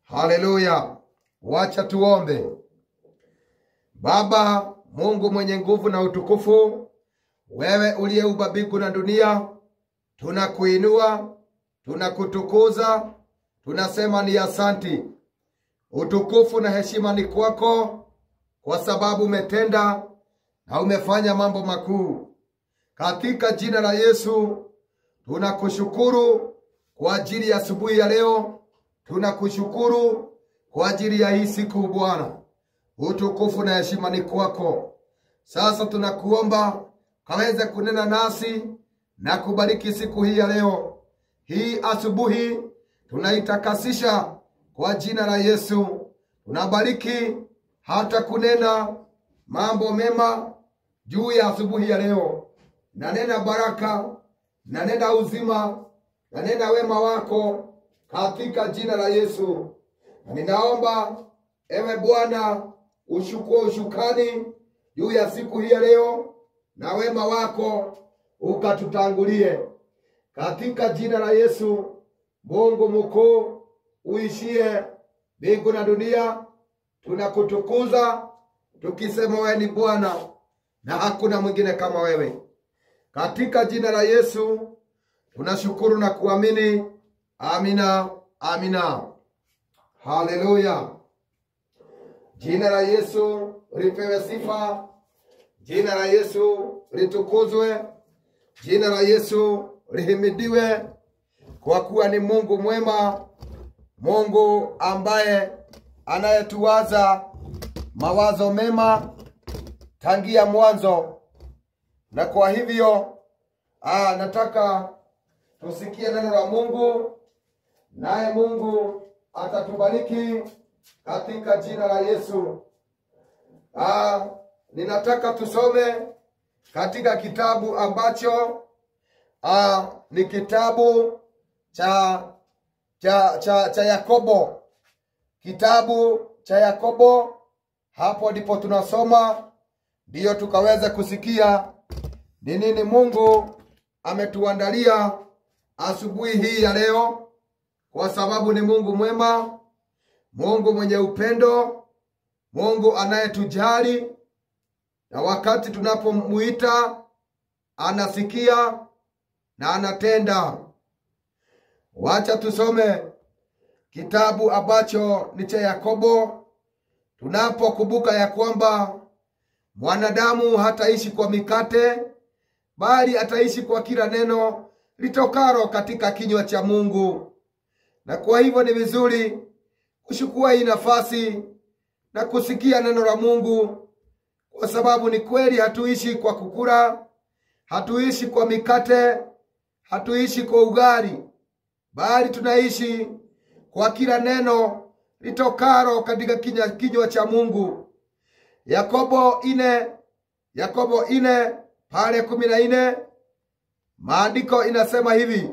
Haleluya! Wacha tuombe. Baba Mungu mwenye nguvu na utukufu, wewe uliyeumba mbingu na dunia, tunakuinua, tunakutukuza, tunasema ni asanti. Utukufu na heshima ni kwako, kwa sababu umetenda na umefanya mambo makuu. Katika jina la Yesu tunakushukuru kwa ajili ya asubuhi ya leo, tunakushukuru kwa ajili ya hii siku Bwana. Utukufu na heshima ni kwako. Sasa tunakuomba kaweze kunena nasi na kubariki siku hii ya leo. Hii asubuhi tunaitakasisha kwa jina la Yesu. Tunabariki hata kunena mambo mema juu ya asubuhi ya leo. Nanena baraka, nanena uzima, nanena wema wako katika jina la Yesu. Na ninaomba ewe Bwana ushukue ushukani juu ya siku hii ya leo, na wema wako ukatutangulie katika jina la Yesu. Mungu mkuu uishie mbingu na dunia, tunakutukuza tukisema wewe ni Bwana na hakuna mwingine kama wewe. Katika jina la Yesu tunashukuru na kuamini. Amina, amina. Haleluya. Jina la Yesu lipewe sifa. Jina la Yesu litukuzwe. Jina la Yesu lihimidiwe, kwa kuwa ni Mungu mwema, Mungu ambaye anayetuwaza mawazo mema tangia mwanzo. Na kwa hivyo aa, nataka tusikie neno la Mungu, naye Mungu atatubariki katika jina la Yesu. Aa, ninataka tusome katika kitabu ambacho aa, ni kitabu cha cha cha, cha Yakobo, kitabu cha Yakobo. Hapo ndipo tunasoma, ndiyo tukaweza kusikia ni nini Mungu ametuandalia asubuhi hii ya leo, kwa sababu ni Mungu mwema, Mungu mwenye upendo, Mungu anayetujali, na wakati tunapomuita anasikia na anatenda. Wacha tusome kitabu ambacho ni cha Yakobo, tunapokumbuka ya kwamba mwanadamu hataishi kwa mikate, bali ataishi kwa kila neno litokaro katika kinywa cha Mungu. Na kwa hivyo ni vizuri kuchukua hii nafasi na kusikia neno la Mungu, kwa sababu ni kweli hatuishi kwa kukula, hatuishi kwa mikate, hatuishi kwa ugali, bali tunaishi kwa kila neno litokaro katika kinywa, kinywa cha Mungu. Yakobo ine Yakobo ine pale kumi na ine maandiko inasema hivi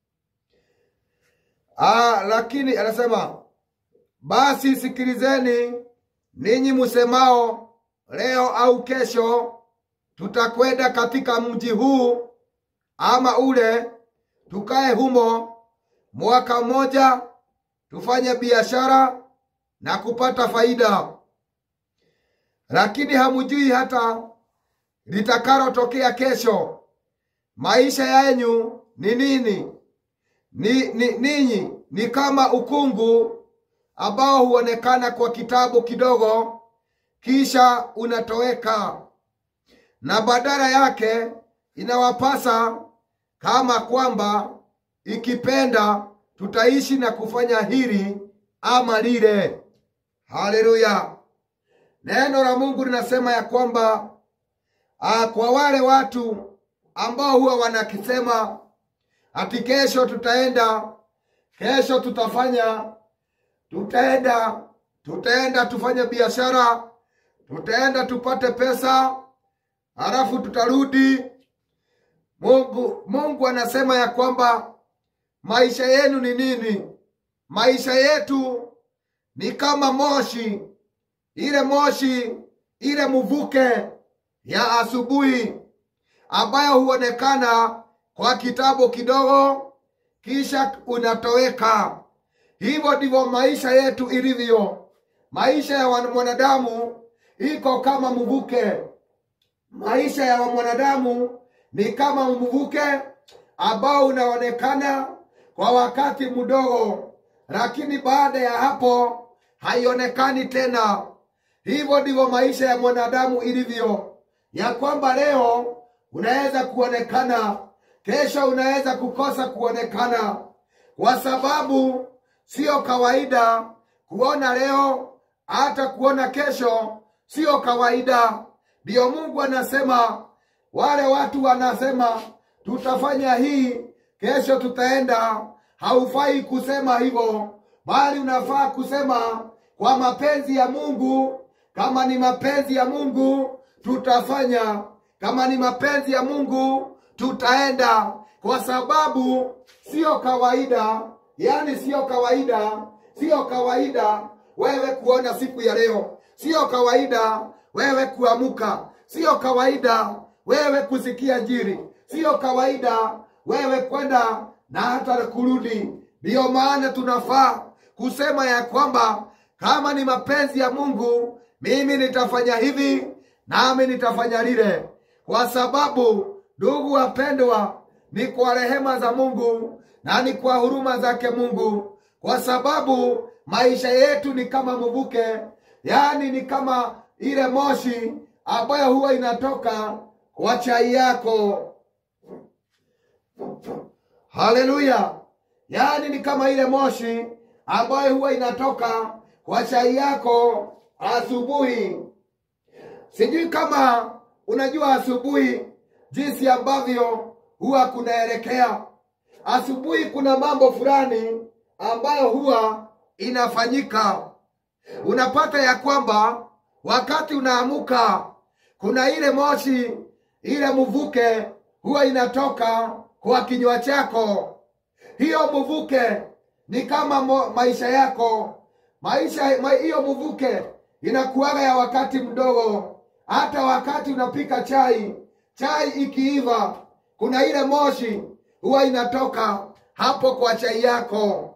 ah, lakini anasema basi sikilizeni ninyi musemao leo au kesho tutakwenda katika mji huu ama ule, tukae humo mwaka mmoja, tufanye biashara na kupata faida. Lakini hamujui hata litakalotokea kesho. Maisha yenyu ni nini? Ni, ni, ninyi ni kama ukungu ambao huonekana kwa kitabu kidogo, kisha unatoweka, na badala yake inawapasa kama kwamba ikipenda tutaishi na kufanya hili ama lile. Haleluya! Neno la Mungu linasema ya kwamba ah, kwa wale watu ambao huwa wanakisema ati kesho tutaenda, kesho tutafanya, tutaenda, tutaenda tufanye biashara, tutaenda tupate pesa, halafu tutarudi. Mungu, Mungu anasema ya kwamba maisha yenu ni nini? Maisha yetu ni kama moshi, ile moshi, ile mvuke ya asubuhi ambayo huonekana kwa kitabu kidogo, kisha unatoweka. hivyo ndivyo maisha yetu ilivyo. Maisha ya wan- mwanadamu iko kama mvuke. Maisha ya mwanadamu ni kama mvuke ambao unaonekana kwa wakati mdogo, lakini baada ya hapo haionekani tena. Hivyo ndivyo maisha ya mwanadamu ilivyo, ya kwamba leo unaweza kuonekana, kesho unaweza kukosa kuonekana, kwa sababu sio kawaida kuona leo, hata kuona kesho sio kawaida. Ndiyo Mungu anasema, wale watu wanasema tutafanya hii, kesho tutaenda. Haufai kusema hivyo, bali unafaa kusema kwa mapenzi ya Mungu. Kama ni mapenzi ya Mungu tutafanya, kama ni mapenzi ya Mungu tutaenda, kwa sababu sio kawaida, yaani sio kawaida, sio kawaida wewe kuona siku ya leo, sio kawaida wewe kuamuka, sio kawaida wewe kusikia jiri, sio kawaida wewe kwenda na hata kurudi. Ndiyo maana tunafaa kusema ya kwamba kama ni mapenzi ya Mungu, mimi nitafanya hivi nami nitafanya lile, kwa sababu ndugu wapendwa, ni kwa rehema za Mungu na ni kwa huruma zake Mungu, kwa sababu maisha yetu ni kama mvuke, yaani ni kama ile moshi ambayo huwa inatoka kwa chai yako. Haleluya! Yaani ni kama ile moshi ambayo huwa inatoka kwa chai yako asubuhi. Sijui kama unajua asubuhi jinsi ambavyo huwa kunaelekea. Asubuhi kuna mambo fulani ambayo huwa inafanyika. Unapata ya kwamba wakati unaamuka kuna ile moshi, ile mvuke huwa inatoka kwa kinywa chako. Hiyo mvuke ni kama mo, maisha yako. Maisha ma, hiyo mvuke inakuwaga ya wakati mdogo. Hata wakati unapika chai, chai ikiiva, kuna ile moshi huwa inatoka hapo kwa chai yako.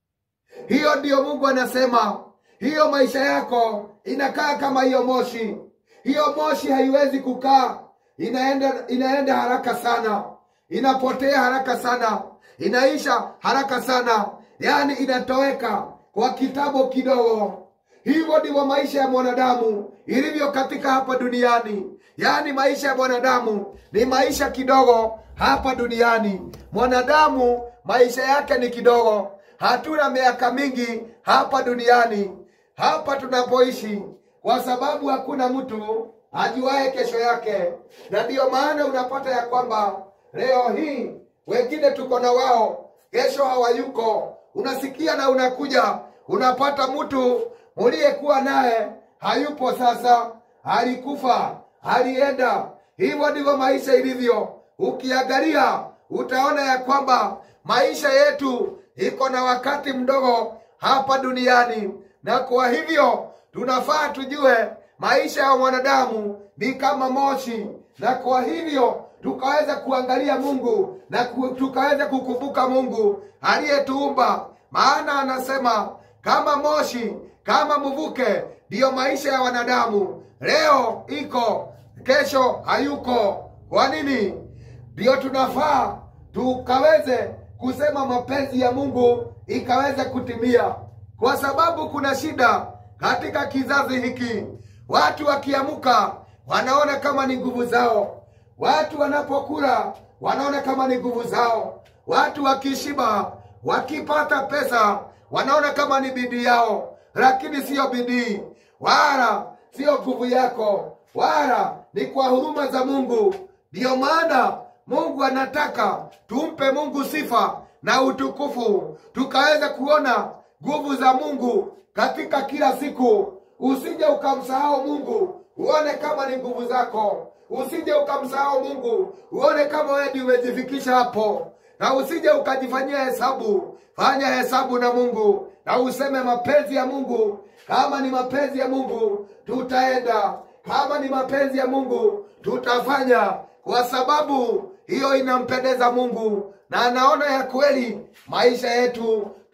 Hiyo ndiyo Mungu anasema, hiyo maisha yako inakaa kama hiyo moshi. Hiyo moshi haiwezi kukaa, inaenda inaenda haraka sana, inapotea haraka sana, inaisha haraka sana, yaani inatoweka kwa kitabu kidogo. Hivyo ndivyo maisha ya mwanadamu ilivyo katika hapa duniani. Yaani maisha ya mwanadamu ni maisha kidogo hapa duniani. Mwanadamu maisha yake ni kidogo, hatuna miaka mingi hapa duniani, hapa tunapoishi, kwa sababu hakuna mtu ajuaye kesho yake, na ndiyo maana unapata ya kwamba leo hii wengine tuko na wao, kesho hawayuko. Unasikia na unakuja unapata mtu muliyekuwa naye hayupo sasa, alikufa, alienda. Hivyo ndivyo maisha ilivyo. Ukiangalia utaona ya kwamba maisha yetu iko na wakati mdogo hapa duniani, na kwa hivyo tunafaa tujue maisha ya mwanadamu ni kama moshi, na kwa hivyo tukaweza kuangalia Mungu na ku, tukaweza kukumbuka Mungu aliyetuumba, maana anasema kama moshi, kama mvuke, ndiyo maisha ya wanadamu. Leo iko, kesho hayuko. Kwa nini? Ndiyo tunafaa tukaweze kusema mapenzi ya Mungu ikaweze kutimia, kwa sababu kuna shida katika kizazi hiki. Watu wakiamuka wanaona kama ni nguvu zao, watu wanapokula wanaona kama ni nguvu zao, watu wakishiba, wakipata pesa wanaona kama ni bidii yao, lakini siyo bidii wala siyo nguvu yako, wala ni kwa huruma za Mungu. Ndiyo maana Mungu anataka tumpe Mungu sifa na utukufu, tukaweza kuona nguvu za Mungu katika kila siku. Usije ukamsahau Mungu uone kama ni nguvu zako, usije ukamsahau Mungu uone kama wewe ndiye umejifikisha hapo, na usije ukajifanyia hesabu. Fanya hesabu na Mungu na useme mapenzi ya Mungu. Kama ni mapenzi ya Mungu tutaenda, kama ni mapenzi ya Mungu tutafanya, kwa sababu hiyo inampendeza Mungu na anaona ya kweli maisha yetu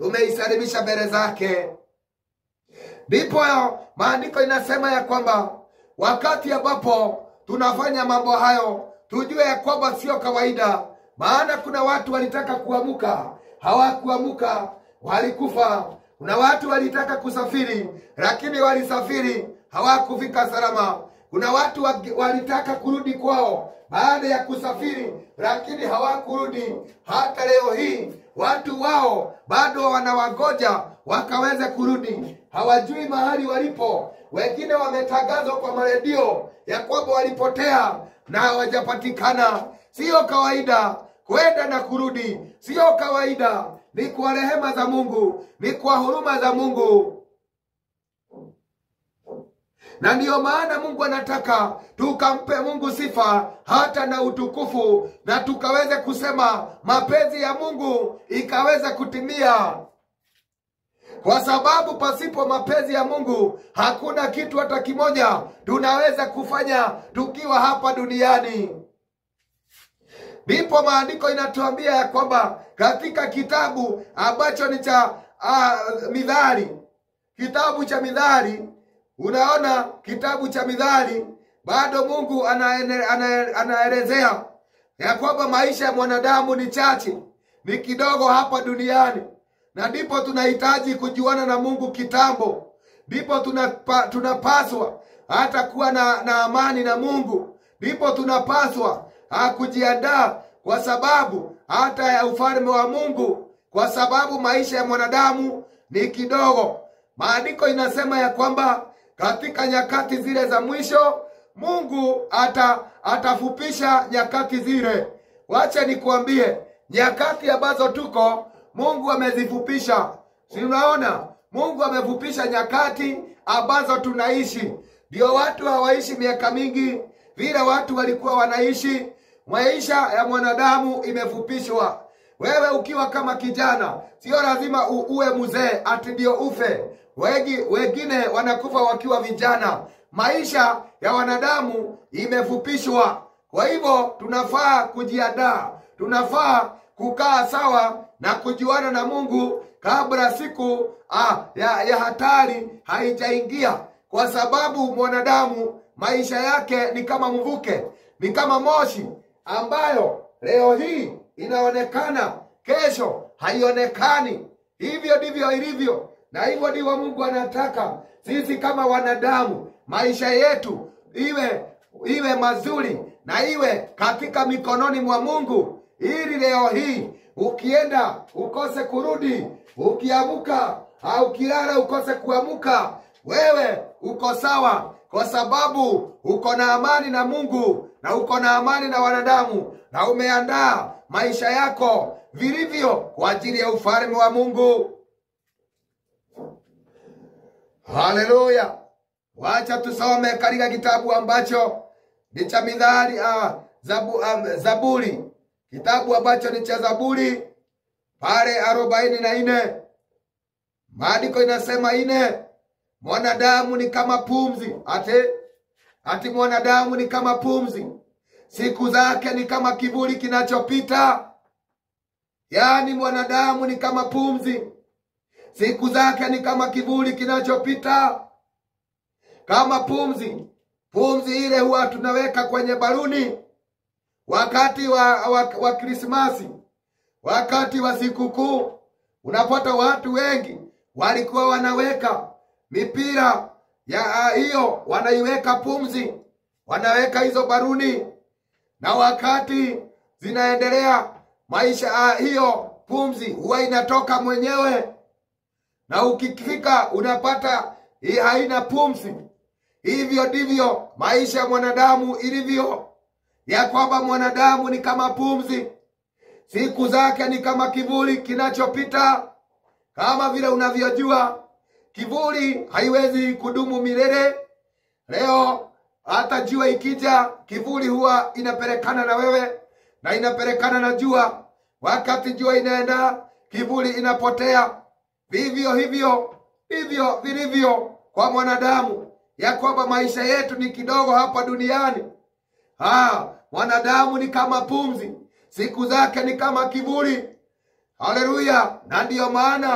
tumeisalimisha mbele zake. Ndipo maandiko inasema ya kwamba wakati ambapo tunafanya mambo hayo, tujue ya kwamba sio kawaida, maana kuna watu walitaka kuamuka, hawakuamuka, walikufa. Kuna watu walitaka kusafiri, lakini walisafiri, hawakufika salama. Kuna watu wa- walitaka kurudi kwao baada ya kusafiri, lakini hawakurudi. Hata leo hii watu wao bado wanawagoja wakaweze kurudi, hawajui mahali walipo. Wengine wametangazwa kwa maredio ya kwamba walipotea na hawajapatikana. Siyo kawaida kwenda na kurudi, siyo kawaida. Ni kwa rehema za Mungu, ni kwa huruma za Mungu na ndiyo maana Mungu anataka tukampe Mungu sifa hata na utukufu, na tukaweze kusema mapenzi ya Mungu ikaweze kutimia, kwa sababu pasipo mapenzi ya Mungu hakuna kitu hata kimoja tunaweza kufanya tukiwa hapa duniani. Ndipo maandiko inatuambia ya kwamba katika kitabu ambacho ni cha uh, Midhari, kitabu cha Midhari Unaona, kitabu cha Midhali bado Mungu anaene- ana- anaelezea ya kwamba maisha ya mwanadamu ni chache, ni kidogo hapa duniani, na ndipo tunahitaji kujuana na Mungu kitambo, ndipo tunapa, tunapaswa hata kuwa na, na amani na Mungu, ndipo tunapaswa ah, kujiandaa kwa sababu hata ya ufalme wa Mungu, kwa sababu maisha ya mwanadamu ni kidogo. Maandiko inasema ya kwamba katika nyakati zile za mwisho Mungu ata atafupisha nyakati zile. Wacha nikuambie, nyakati ambazo tuko Mungu amezifupisha. Si unaona? Mungu amefupisha nyakati ambazo tunaishi. Ndio watu hawaishi miaka mingi vile watu walikuwa wanaishi. Maisha ya mwanadamu imefupishwa. Wewe ukiwa kama kijana, sio lazima u- uwe mzee ati ndio ufe. Wengi wengine wanakufa wakiwa vijana. Maisha ya wanadamu imefupishwa. Kwa hivyo tunafaa kujiandaa, tunafaa kukaa sawa na kujuana na Mungu kabla siku ah, ya, ya hatari haijaingia, kwa sababu mwanadamu maisha yake ni kama mvuke, ni kama moshi ambayo leo hii inaonekana, kesho haionekani. Hivyo ndivyo ilivyo, na hivyo ndivyo Mungu anataka sisi kama wanadamu, maisha yetu iwe iwe mazuri na iwe katika mikononi mwa Mungu, ili leo hii ukienda ukose kurudi, ukiamuka au ukilala ukose kuamuka, wewe uko sawa, kwa sababu uko na amani na Mungu na uko na amani na wanadamu, na umeandaa maisha yako vilivyo kwa ajili ya ufalme wa Mungu. Haleluya! Wacha tusome katika kitabu ambacho ni cha Mithali, ah, zabu, ah, Zaburi, kitabu ambacho ni cha Zaburi pale arobaini na nne maandiko inasema ine, mwanadamu ni kama pumzi, ate ati mwanadamu ni kama pumzi, siku zake ni kama kivuli kinachopita. Yaani mwanadamu ni kama pumzi, siku zake ni kama kivuli kinachopita. Kama pumzi, pumzi ile huwa tunaweka kwenye baluni wakati wa, wa, wa Krismasi, wakati wa sikukuu. Unapata watu wengi walikuwa wanaweka mipira ya ah, hiyo, wanaiweka pumzi, wanaweka hizo baruni, na wakati zinaendelea maisha ah, hiyo pumzi huwa inatoka mwenyewe, na ukifika unapata hii haina pumzi. Hivyo ndivyo maisha ya mwanadamu ilivyo, ya kwamba mwanadamu ni kama pumzi, siku zake ni kama kivuli kinachopita. Kama vile unavyojua, kivuli haiwezi kudumu milele. Leo hata jua ikija, kivuli huwa inapelekana na wewe na inapelekana na jua. Wakati jua inaenda, kivuli inapotea. Vivyo hivyo hivyo vilivyo kwa mwanadamu, ya kwamba maisha yetu ni kidogo hapa duniani. Ah, mwanadamu ni kama pumzi, siku zake ni kama kivuli. Haleluya! Na ndiyo maana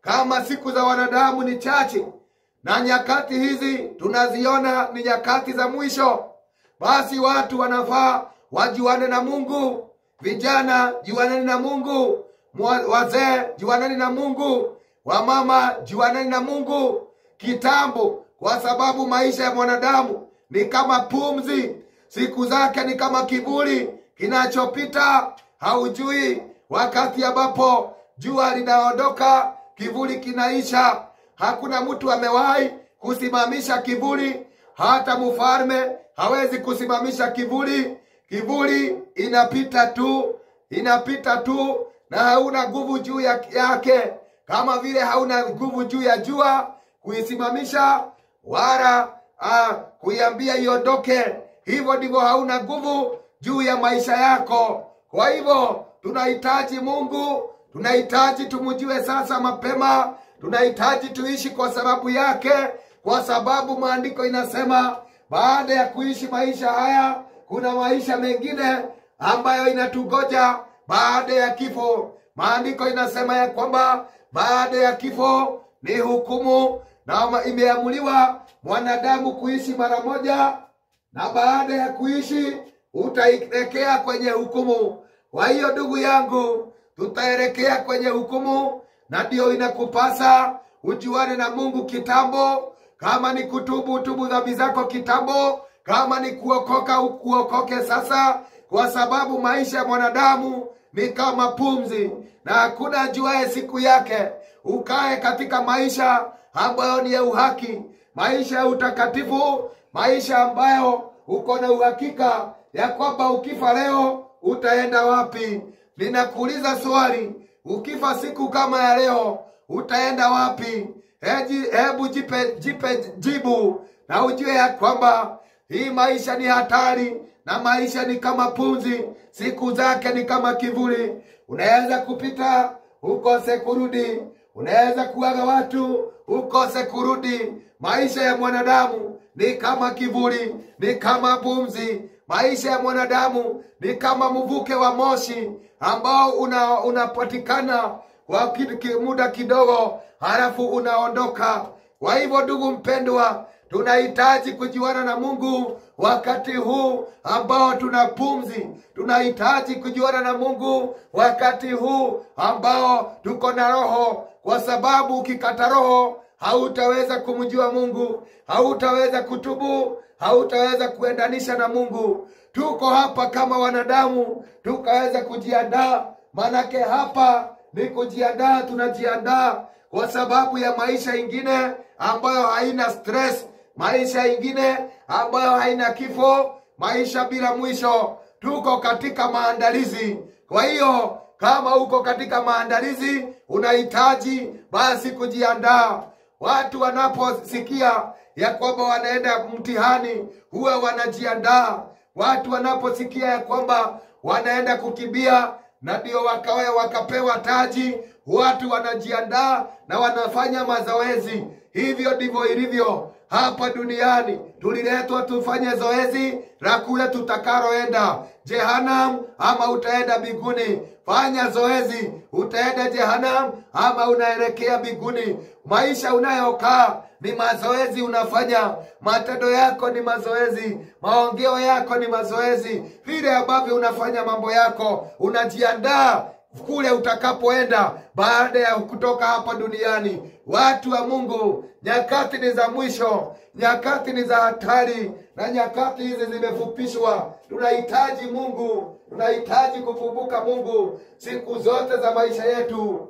kama siku za wanadamu ni chache na nyakati hizi tunaziona ni nyakati za mwisho, basi watu wanafaa wajuane na Mungu. Vijana juaneni na Mungu, Mwa- wazee juaneni na Mungu, wamama juaneni na Mungu kitambo, kwa sababu maisha ya mwanadamu ni kama pumzi, siku zake ni kama kivuli kinachopita. Haujui wakati ambapo jua linaondoka, kivuli kinaisha. Hakuna mtu amewahi kusimamisha kivuli, hata mfalme hawezi kusimamisha kivuli. Kivuli inapita tu, inapita tu, na hauna nguvu juu ya- yake, kama vile hauna nguvu juu ya jua kuisimamisha wala ah, kuiambia iondoke. Hivyo ndivyo hauna nguvu juu ya maisha yako. Kwa hivyo tunahitaji Mungu, tunahitaji tumjue sasa mapema, tunahitaji tuishi kwa sababu yake, kwa sababu maandiko inasema baada ya kuishi maisha haya kuna maisha mengine ambayo inatugoja baada ya kifo. Maandiko inasema ya kwamba baada ya kifo ni hukumu, na imeamuliwa mwanadamu kuishi mara moja, na baada ya kuishi utaelekea kwenye hukumu. Kwa hiyo ndugu yangu, tutaelekea kwenye hukumu, na ndio inakupasa ujuane na Mungu kitambo. Kama ni kutubu, utubu dhambi zako kitambo. Kama ni kuokoka, ukuokoke sasa, kwa sababu maisha ya mwanadamu ni kama pumzi, na hakuna ajuaye siku yake. Ukae katika maisha ambayo ni ya uhaki, maisha ya utakatifu, maisha ambayo uko na uhakika ya kwamba ukifa leo utaenda wapi. Ninakuuliza swali, ukifa siku kama ya leo utaenda wapi? Heji, hebu jipe, jipe jibu na ujue ya kwamba hii maisha ni hatari na maisha ni kama punzi, siku zake ni kama kivuli. Unaweza kupita ukose kurudi, unaweza kuaga watu ukose kurudi. Maisha ya mwanadamu ni kama kivuli, ni kama pumzi. Maisha ya mwanadamu ni kama mvuke wa moshi ambao una, unapatikana kwa ki- ki- muda kidogo, halafu unaondoka. Kwa hivyo, ndugu mpendwa, tunahitaji kujuana na Mungu wakati huu ambao tuna pumzi. Tunahitaji kujuana na Mungu wakati huu ambao tuko na roho, kwa sababu ukikata roho hautaweza kumjua Mungu, hautaweza kutubu, hautaweza kuendanisha na Mungu. Tuko hapa kama wanadamu, tukaweza kujiandaa, manake hapa ni kujiandaa, tunajiandaa kwa sababu ya maisha ingine ambayo haina stress, maisha ingine ambayo haina kifo, maisha bila mwisho. Tuko katika maandalizi. Kwa hiyo kama uko katika maandalizi, unahitaji basi kujiandaa. Watu wanaposikia ya kwamba wanaenda mtihani, huwa wanajiandaa. Watu wanaposikia ya kwamba wanaenda kukimbia na ndio wakawe wakapewa taji, watu wanajiandaa na wanafanya mazoezi. Hivyo ndivyo ilivyo hapa duniani. Tuliletwa tufanye zoezi la kule tutakaroenda, Jehanam ama utaenda mbinguni. Fanya zoezi, utaenda Jehanam ama unaelekea mbinguni. Maisha unayokaa ni mazoezi unafanya, matendo yako ni mazoezi, maongeo yako ni mazoezi, vile ambavyo unafanya mambo yako, unajiandaa kule utakapoenda baada ya kutoka hapa duniani. Watu wa Mungu, nyakati ni za mwisho, nyakati ni za hatari, na nyakati hizi zimefupishwa. Tunahitaji Mungu, tunahitaji kukumbuka Mungu siku zote za maisha yetu,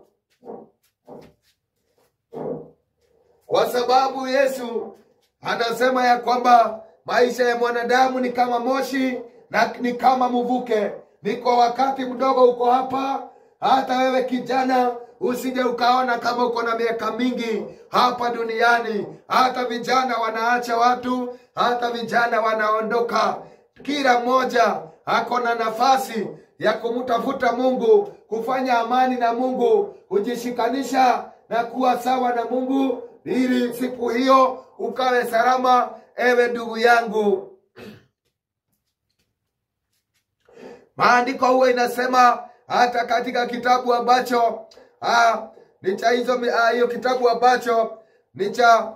kwa sababu Yesu anasema ya kwamba maisha ya mwanadamu ni kama moshi na ni kama mvuke. Ni kwa wakati mdogo uko hapa. Hata wewe kijana, usije ukaona kama uko na miaka mingi hapa duniani. Hata vijana wanaacha watu, hata vijana wanaondoka. Kila mmoja ako na nafasi ya kumtafuta Mungu, kufanya amani na Mungu, kujishikanisha na kuwa sawa na Mungu, ili siku hiyo ukawe salama, ewe ndugu yangu. Maandiko huwa inasema hata katika kitabu ambacho ah, ni cha hizo ah, hiyo kitabu ambacho ni cha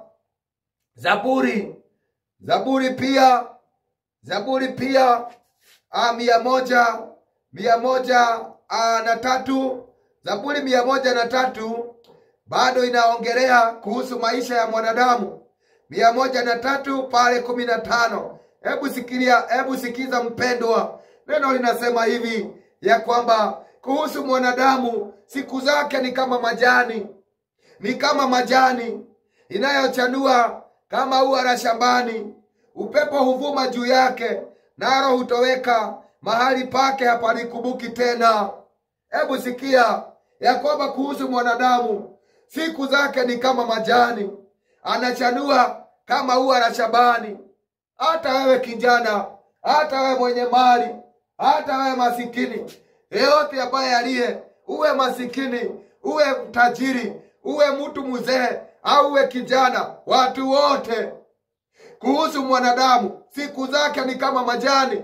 Zaburi. Zaburi pia Zaburi pia ah, mia moja mia moja ah, na tatu Zaburi mia moja na tatu bado inaongelea kuhusu maisha ya mwanadamu. mia moja na tatu pale kumi na tano hebu sikilia, hebu sikiza mpendwa, neno linasema hivi ya kwamba kuhusu mwanadamu siku zake ni kama majani, ni kama majani inayochanua kama ua la shambani. Upepo huvuma juu yake, naro hutoweka mahali pake, hapalikumbuki tena. Hebu sikia ya kwamba kuhusu mwanadamu siku zake ni kama majani, anachanua kama ua la shambani. Hata wewe kijana, hata wewe mwenye mali, hata wewe masikini, yeyote ambaye aliye, uwe masikini, uwe tajiri, uwe mtu mzee au uwe kijana, watu wote, kuhusu mwanadamu siku zake ni kama majani,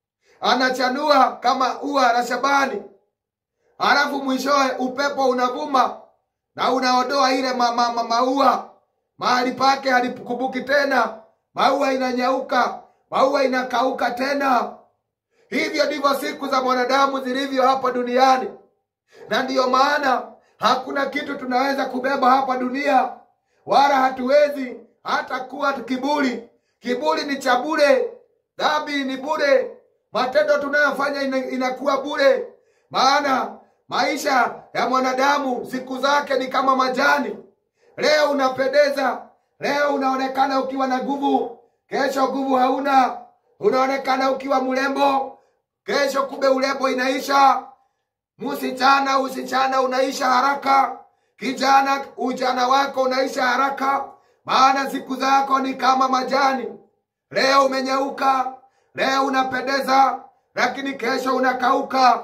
anachanua kama ua la shambani, halafu mwishowe upepo unavuma na unaondoa ile ma, ma, ma, maua mahali pake halikumbuki tena, maua inanyauka, maua inakauka tena. Hivyo ndivyo siku za mwanadamu zilivyo hapa duniani, na ndiyo maana hakuna kitu tunaweza kubeba hapa dunia, wala hatuwezi hata kuwa kiburi. Kiburi ni cha bure, dhambi ni bure, matendo tunayofanya ina, inakuwa bure, maana maisha ya mwanadamu siku zake ni kama majani. Leo unapendeza, leo unaonekana ukiwa na nguvu, kesho nguvu hauna. Unaonekana ukiwa mrembo, kesho kumbe urembo inaisha. Msichana, usichana unaisha haraka. Kijana, ujana wako unaisha haraka, maana siku zako ni kama majani. Leo umenyauka, leo unapendeza, lakini kesho unakauka.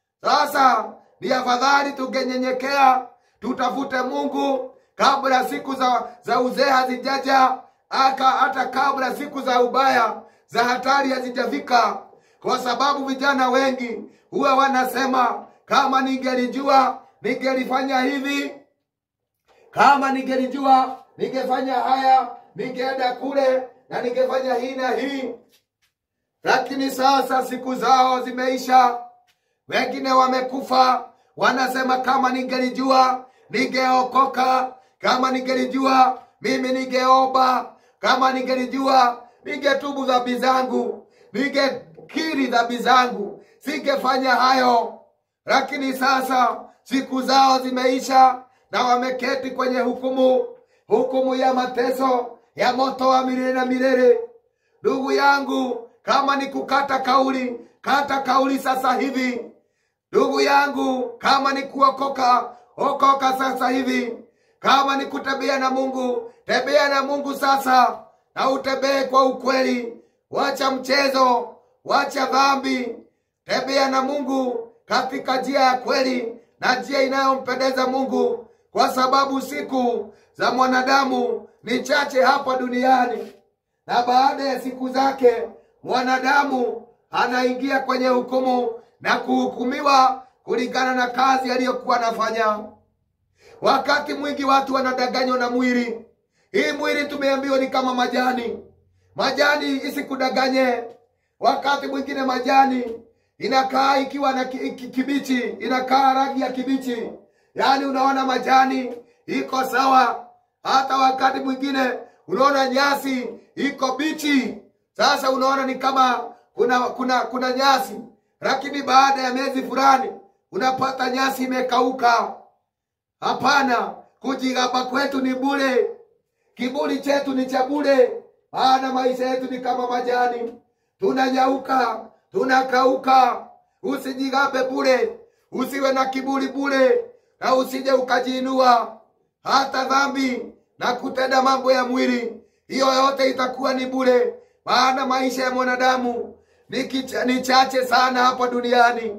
Sasa ni afadhali tungenyenyekea, tutafute Mungu kabla siku za, za uzee hazijaja, aka hata kabla siku za ubaya za hatari hazijafika, kwa sababu vijana wengi huwa wanasema kama ningelijua ningelifanya hivi, kama ningelijua ningefanya haya, ningeenda kule na ningefanya hii na hii. Lakini sasa siku zao zimeisha, wengine wamekufa, wanasema kama ningelijua ningeokoka, kama ningelijua mimi ningeomba, kama ningelijua ningetubu dhambi zangu, ningekiri dhambi zangu, singefanya hayo. Lakini sasa siku zao zimeisha na wameketi kwenye hukumu, hukumu ya mateso ya moto wa milele na milele. Ndugu yangu, kama ni kukata kauli, kata kauli sasa hivi. Ndugu yangu, kama ni kuokoka, okoka sasa hivi. Kama ni kutembea na Mungu, tembea na Mungu sasa, na utembee kwa ukweli. Wacha mchezo, wacha dhambi, tembea na Mungu katika njia ya kweli na njia inayompendeza Mungu, kwa sababu siku za mwanadamu ni chache hapa duniani, na baada ya siku zake mwanadamu anaingia kwenye hukumu na kuhukumiwa kulingana na kazi aliyokuwa anafanya. Wakati mwingi watu wanadanganywa na mwili. Hii mwili tumeambiwa ni kama majani, majani isikudanganye. Wakati mwingine majani inakaa ikiwa na ki- ki- kibichi, inakaa rangi ya kibichi, yaani unaona majani iko sawa. Hata wakati mwingine unaona nyasi iko bichi, sasa unaona ni kama kuna kuna kuna nyasi, lakini baada ya miezi fulani unapata nyasi imekauka. Hapana, kujigamba kwetu ni bure, kiburi chetu ni cha bure, maana maisha yetu ni kama majani, tunanyauka, tunakauka. Usijigambe bure, usiwe na kiburi bure, na usije ukajiinua. Hata dhambi na kutenda mambo ya mwili, hiyo yote itakuwa ni bure, maana maisha ya mwanadamu ni, kicha, ni chache sana hapa duniani.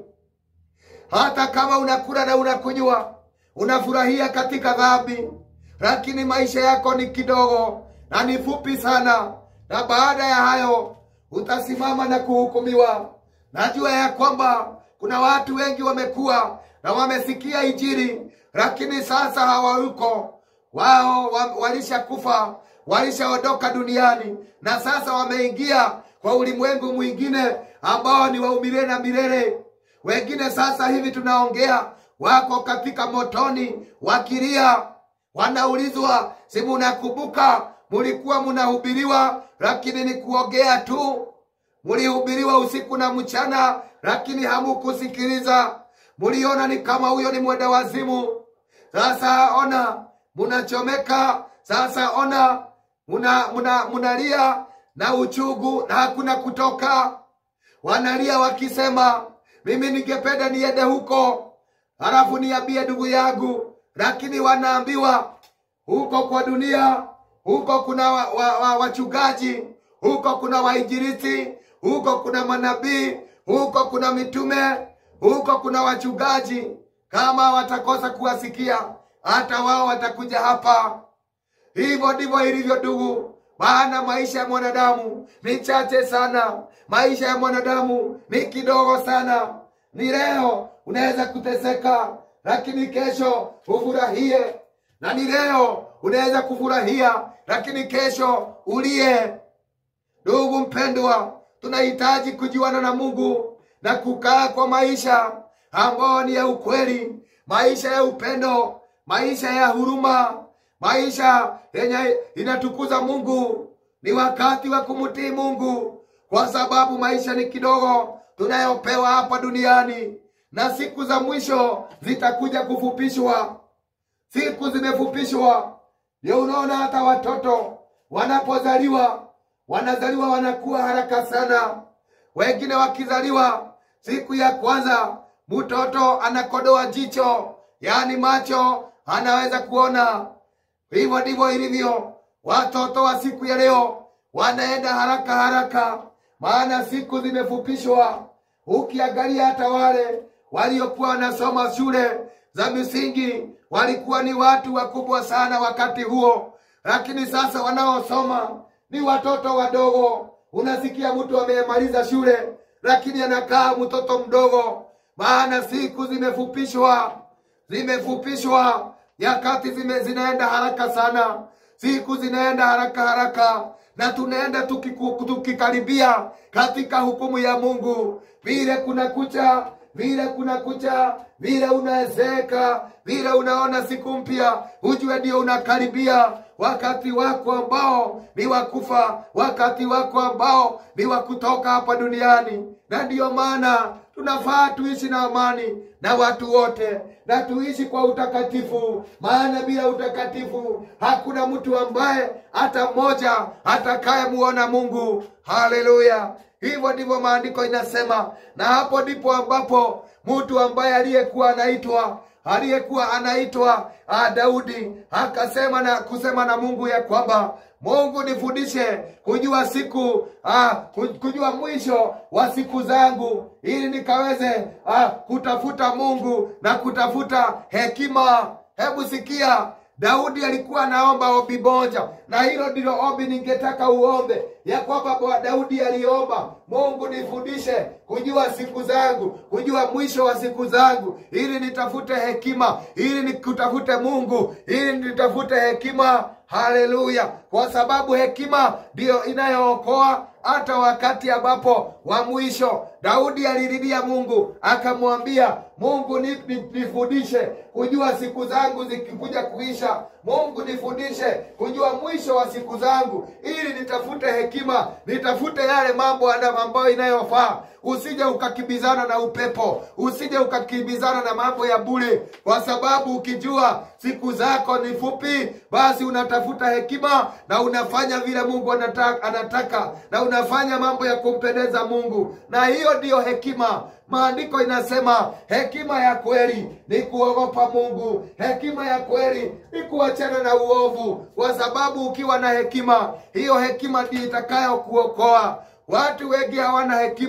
Hata kama unakula na unakunywa, unafurahia katika dhambi, lakini maisha yako ni kidogo na ni fupi sana, na baada ya hayo utasimama na kuhukumiwa. Najua ya kwamba kuna watu wengi wamekuwa na wamesikia Injili, lakini sasa hawayuko wao wa, walishakufa walishaondoka duniani na sasa wameingia kwa ulimwengu mwingine ambao ni wa umilele na milele wengine sasa hivi tunaongea wako katika motoni wakilia wanaulizwa si munakumbuka mulikuwa munahubiriwa lakini ni kuongea tu mulihubiriwa usiku na mchana lakini hamukusikiliza muliona ni kama huyo ni mwenda wazimu sasa ona munachomeka sasa ona muna, muna, munalia na uchugu na hakuna kutoka wanalia wakisema mimi ningependa niende huko halafu niambie ndugu yangu lakini wanaambiwa huko kwa dunia huko kuna wa, wa, wa, wachungaji huko kuna wainjilisti huko kuna manabii huko kuna mitume huko kuna wachungaji kama watakosa kuwasikia hata wao watakuja hapa hivyo ndivyo ilivyo ndugu maana maisha ya mwanadamu ni chache sana maisha ya mwanadamu ni kidogo sana ni leo unaweza kuteseka lakini kesho ufurahie na ni leo unaweza kufurahia lakini kesho ulie ndugu mpendwa tunahitaji kujuana na mungu na kukaa kwa maisha ambayo ni ya ukweli maisha ya upendo maisha ya huruma maisha yenye inatukuza mungu ni wakati wa kumtii mungu kwa sababu maisha ni kidogo tunayopewa hapa duniani na siku za mwisho zitakuja kufupishwa siku zimefupishwa ndio unaona hata watoto wanapozaliwa wanazaliwa wanakuwa haraka sana wengine wakizaliwa siku ya kwanza mtoto anakodoa jicho yaani macho anaweza kuona hivyo ndivyo ilivyo watoto wa siku ya leo wanaenda haraka haraka maana siku zimefupishwa ukiangalia hata wale waliokuwa wanasoma shule za misingi walikuwa ni watu wakubwa sana wakati huo lakini sasa wanaosoma ni watoto wadogo unasikia mtu amemaliza shule lakini anakaa mtoto mdogo maana siku zimefupishwa zimefupishwa nyakati zime, zinaenda haraka sana siku zinaenda haraka haraka na tunaenda tukiku- tukikaribia katika hukumu ya mungu vile kuna kucha vile kuna kucha vile unaezeka vile unaona siku mpya ujue ndio unakaribia wakati wako ambao ni wakufa wakati wako ambao ni wa kutoka hapa duniani na ndiyo maana tunafaa tuishi na amani na watu wote na tuishi kwa utakatifu maana bila utakatifu hakuna mtu ambaye hata mmoja atakayemuona mungu haleluya hivyo ndivyo maandiko inasema na hapo ndipo ambapo mtu ambaye aliyekuwa anaitwa aliyekuwa anaitwa ah, daudi akasema na kusema na mungu ya kwamba mungu nifundishe kujua siku ah, ku- kujua mwisho wa siku zangu ili nikaweze ah, kutafuta mungu na kutafuta hekima hebu sikia daudi alikuwa anaomba ombi moja na hilo ndilo ombi ningetaka uombe ya kwamba bwa daudi aliomba mungu nifundishe kujua siku zangu kujua mwisho wa siku zangu ili nitafute hekima ili nikutafute mungu ili nitafute hekima haleluya kwa sababu hekima ndiyo inayookoa hata wakati ambapo wa mwisho daudi alililia mungu akamwambia mungu ni- ni- nifundishe kujua siku zangu zikikuja kuisha mungu nifundishe kujua mwisho wa siku zangu ili nitafute hekima nitafute yale mambo ana- ambayo inayofaa usije ukakimbizana na upepo usije ukakimbizana na mambo ya bure kwa sababu ukijua siku zako ni fupi basi unatafuta hekima na unafanya vile mungu anataka, anataka na unafanya mambo ya kumpendeza mungu na hiyo ndiyo hekima maandiko inasema hekima ya kweli ni kuogopa mungu hekima ya kweli ni kuachana na uovu kwa sababu ukiwa na hekima hiyo hekima ndiyo itakayokuokoa watu wengi hawana hekima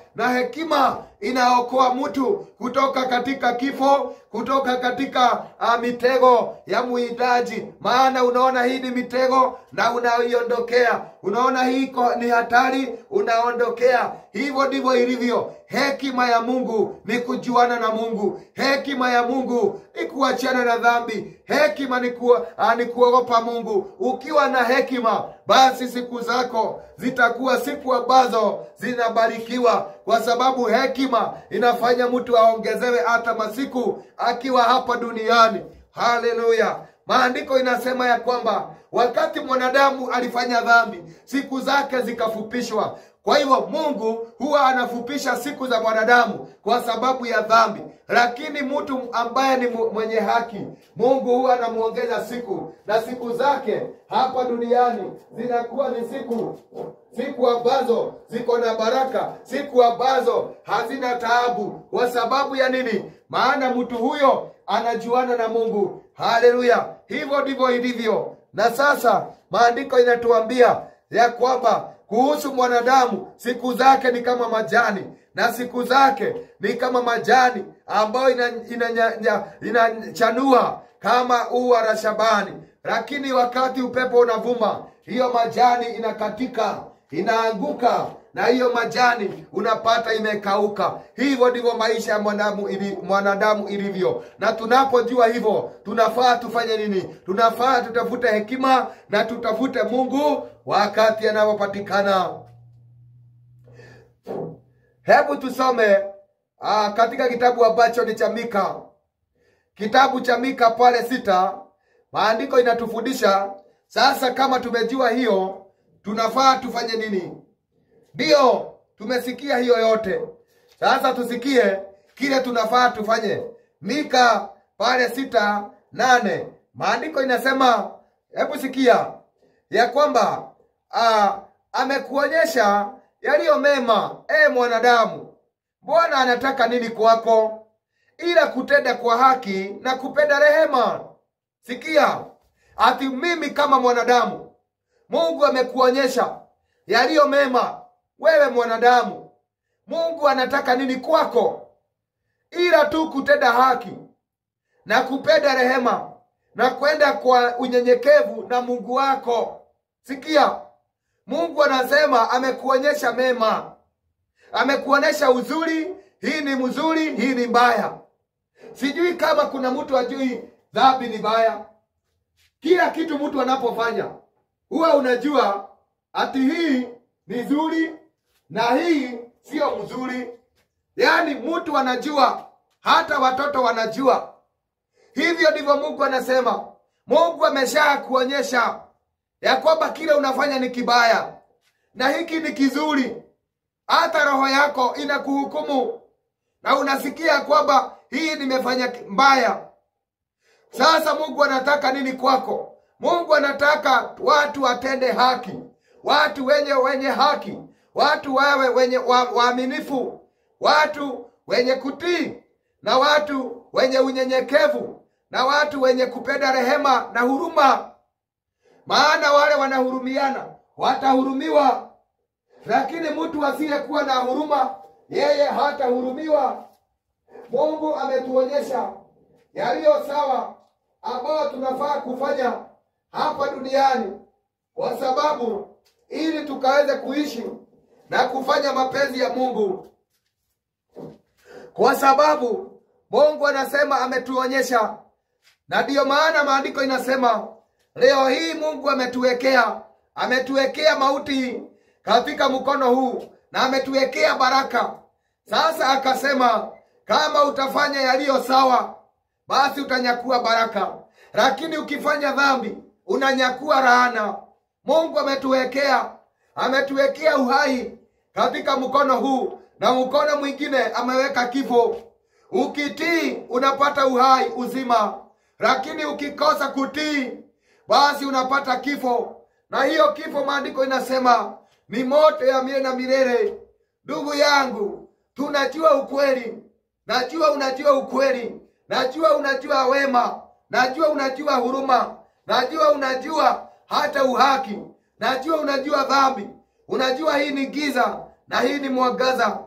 na hekima inaokoa mtu kutoka katika kifo kutoka katika uh, mitego ya muhitaji maana unaona hii ni mitego na unaiondokea unaona hii iko- ni hatari unaondokea hivyo ndivyo ilivyo hekima ya mungu ni kujuana na mungu hekima ya mungu ni kuachana na dhambi hekima ni, ku, uh, ni kuogopa mungu ukiwa na hekima basi siku zako zitakuwa siku ambazo zinabarikiwa kwa sababu hekima inafanya mtu aongezewe hata masiku akiwa hapa duniani haleluya maandiko inasema ya kwamba wakati mwanadamu alifanya dhambi siku zake zikafupishwa kwa hivyo mungu huwa anafupisha siku za mwanadamu kwa sababu ya dhambi lakini mtu ambaye ni mu- mwenye haki mungu huwa anamuongeza siku na siku zake hapa duniani zinakuwa ni siku siku ambazo ziko na baraka siku ambazo hazina taabu kwa sababu ya nini maana mtu huyo anajuana na mungu haleluya hivyo ndivyo ilivyo na sasa maandiko inatuambia ya kwamba kuhusu mwanadamu siku zake ni kama majani na siku zake ni kama majani ambayo inachanua ina, ina, inachanua kama ua la shabani lakini wakati upepo unavuma hiyo majani inakatika inaanguka na hiyo majani unapata imekauka hivyo ndivyo maisha ya mwanadamu ili, mwanadamu ilivyo na tunapojua hivyo tunafaa tufanye nini tunafaa tutafute hekima na tutafute mungu wakati anapopatikana hebu tusome aa, katika kitabu ambacho ni cha mika kitabu cha mika pale sita maandiko inatufundisha sasa kama tumejua hiyo tunafaa tufanye nini ndiyo tumesikia hiyo yote sasa tusikie kile tunafaa tufanye mika pale sita nane maandiko inasema hebu sikia ya kwamba ah, amekuonyesha yaliyo mema e mwanadamu bwana anataka nini kwako ila kutenda kwa haki na kupenda rehema sikia ati mimi kama mwanadamu mungu amekuonyesha yaliyo mema wewe mwanadamu mungu anataka nini kwako ila tu kutenda haki na kupenda rehema na kwenda kwa unyenyekevu na mungu wako sikia mungu anasema amekuonyesha mema amekuonyesha uzuri hii ni mzuri hii ni mbaya sijui kama kuna mtu ajui dhambi ni mbaya kila kitu mtu anapofanya huwa unajua ati hii ni zuri na hii sio mzuri yaani mtu anajua hata watoto wanajua hivyo ndivyo mungu anasema mungu amesha kuonyesha ya kwamba kile unafanya ni kibaya na hiki ni kizuri hata roho yako inakuhukumu na unasikia kwamba hii nimefanya mbaya sasa mungu anataka nini kwako mungu anataka watu watende haki watu wenye wenye haki watu wawe wenye wa- waaminifu watu wenye kutii na watu wenye unyenyekevu na watu wenye kupenda rehema na huruma maana wale wanahurumiana watahurumiwa lakini mtu asiyekuwa na huruma yeye hatahurumiwa mungu ametuonyesha yaliyo sawa ambayo tunafaa kufanya hapa duniani kwa sababu ili tukaweze kuishi na kufanya mapenzi ya mungu kwa sababu mungu anasema ametuonyesha na ndiyo maana maandiko inasema leo hii mungu ametuwekea ametuwekea mauti katika mkono huu na ametuwekea baraka sasa akasema kama utafanya yaliyo sawa basi utanyakua baraka lakini ukifanya dhambi unanyakua laana mungu ametuwekea ametuwekea uhai katika mkono huu na mkono mwingine ameweka kifo ukitii unapata uhai uzima lakini ukikosa kutii basi unapata kifo na hiyo kifo maandiko inasema ni moto ya mie na milele ndugu yangu tunajua ukweli najua unajua ukweli najua unajua wema najua unajua huruma najua unajua hata uhaki najua unajua dhambi unajua hii ni giza na hii ni mwangaza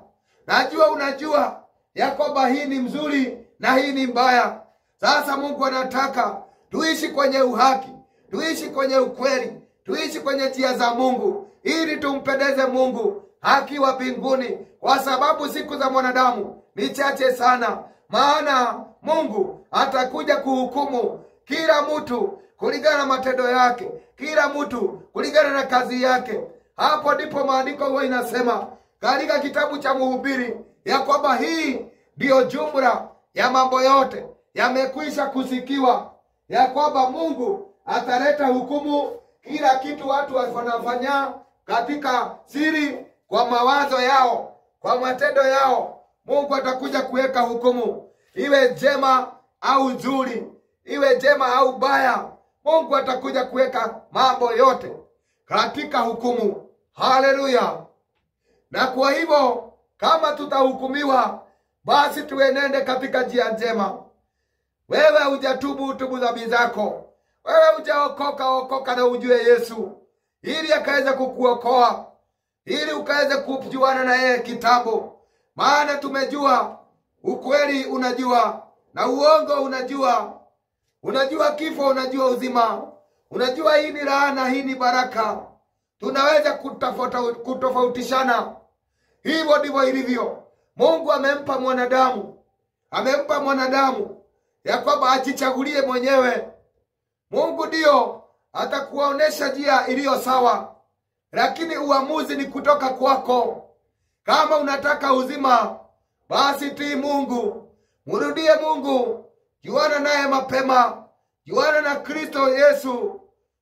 najua unajua ya kwamba hii ni mzuri na hii ni mbaya. Sasa Mungu anataka tuishi kwenye uhaki, tuishi kwenye ukweli, tuishi kwenye njia za Mungu ili tumpendeze Mungu akiwa mbinguni, kwa sababu siku za mwanadamu ni chache sana. Maana Mungu atakuja kuhukumu kila mtu kulingana na matendo yake, kila mtu kulingana na kazi yake. Hapo ndipo maandiko huwa inasema katika kitabu cha Mhubiri ya kwamba hii ndiyo jumla ya mambo yote yamekwisha kusikiwa, ya kwamba Mungu ataleta hukumu kila kitu watu wanafanya katika siri, kwa mawazo yao, kwa matendo yao. Mungu atakuja kuweka hukumu, iwe jema au nzuri, iwe jema au baya. Mungu atakuja kuweka mambo yote katika hukumu. Haleluya! Na kwa hivyo kama tutahukumiwa, basi tuenende katika njia njema. Wewe hujatubu, utubu dhambi zako. Wewe hujaokoka, okoka na ujue Yesu ili akaweze kukuokoa, ili ukaweze kujuana na yeye kitambo. Maana tumejua ukweli, unajua na uongo, unajua unajua kifo, unajua uzima, unajua hii ni laana, hii ni baraka. Tunaweza kutafauta, kutofautishana. Hivyo ndivyo ilivyo. Mungu amempa mwanadamu, amempa mwanadamu ya kwamba ajichagulie mwenyewe. Mungu ndiyo atakuonesha njia iliyo sawa, lakini uamuzi ni kutoka kwako. Kama unataka uzima, basi tii Mungu, mrudie Mungu, juana naye mapema, juana na Kristo Yesu,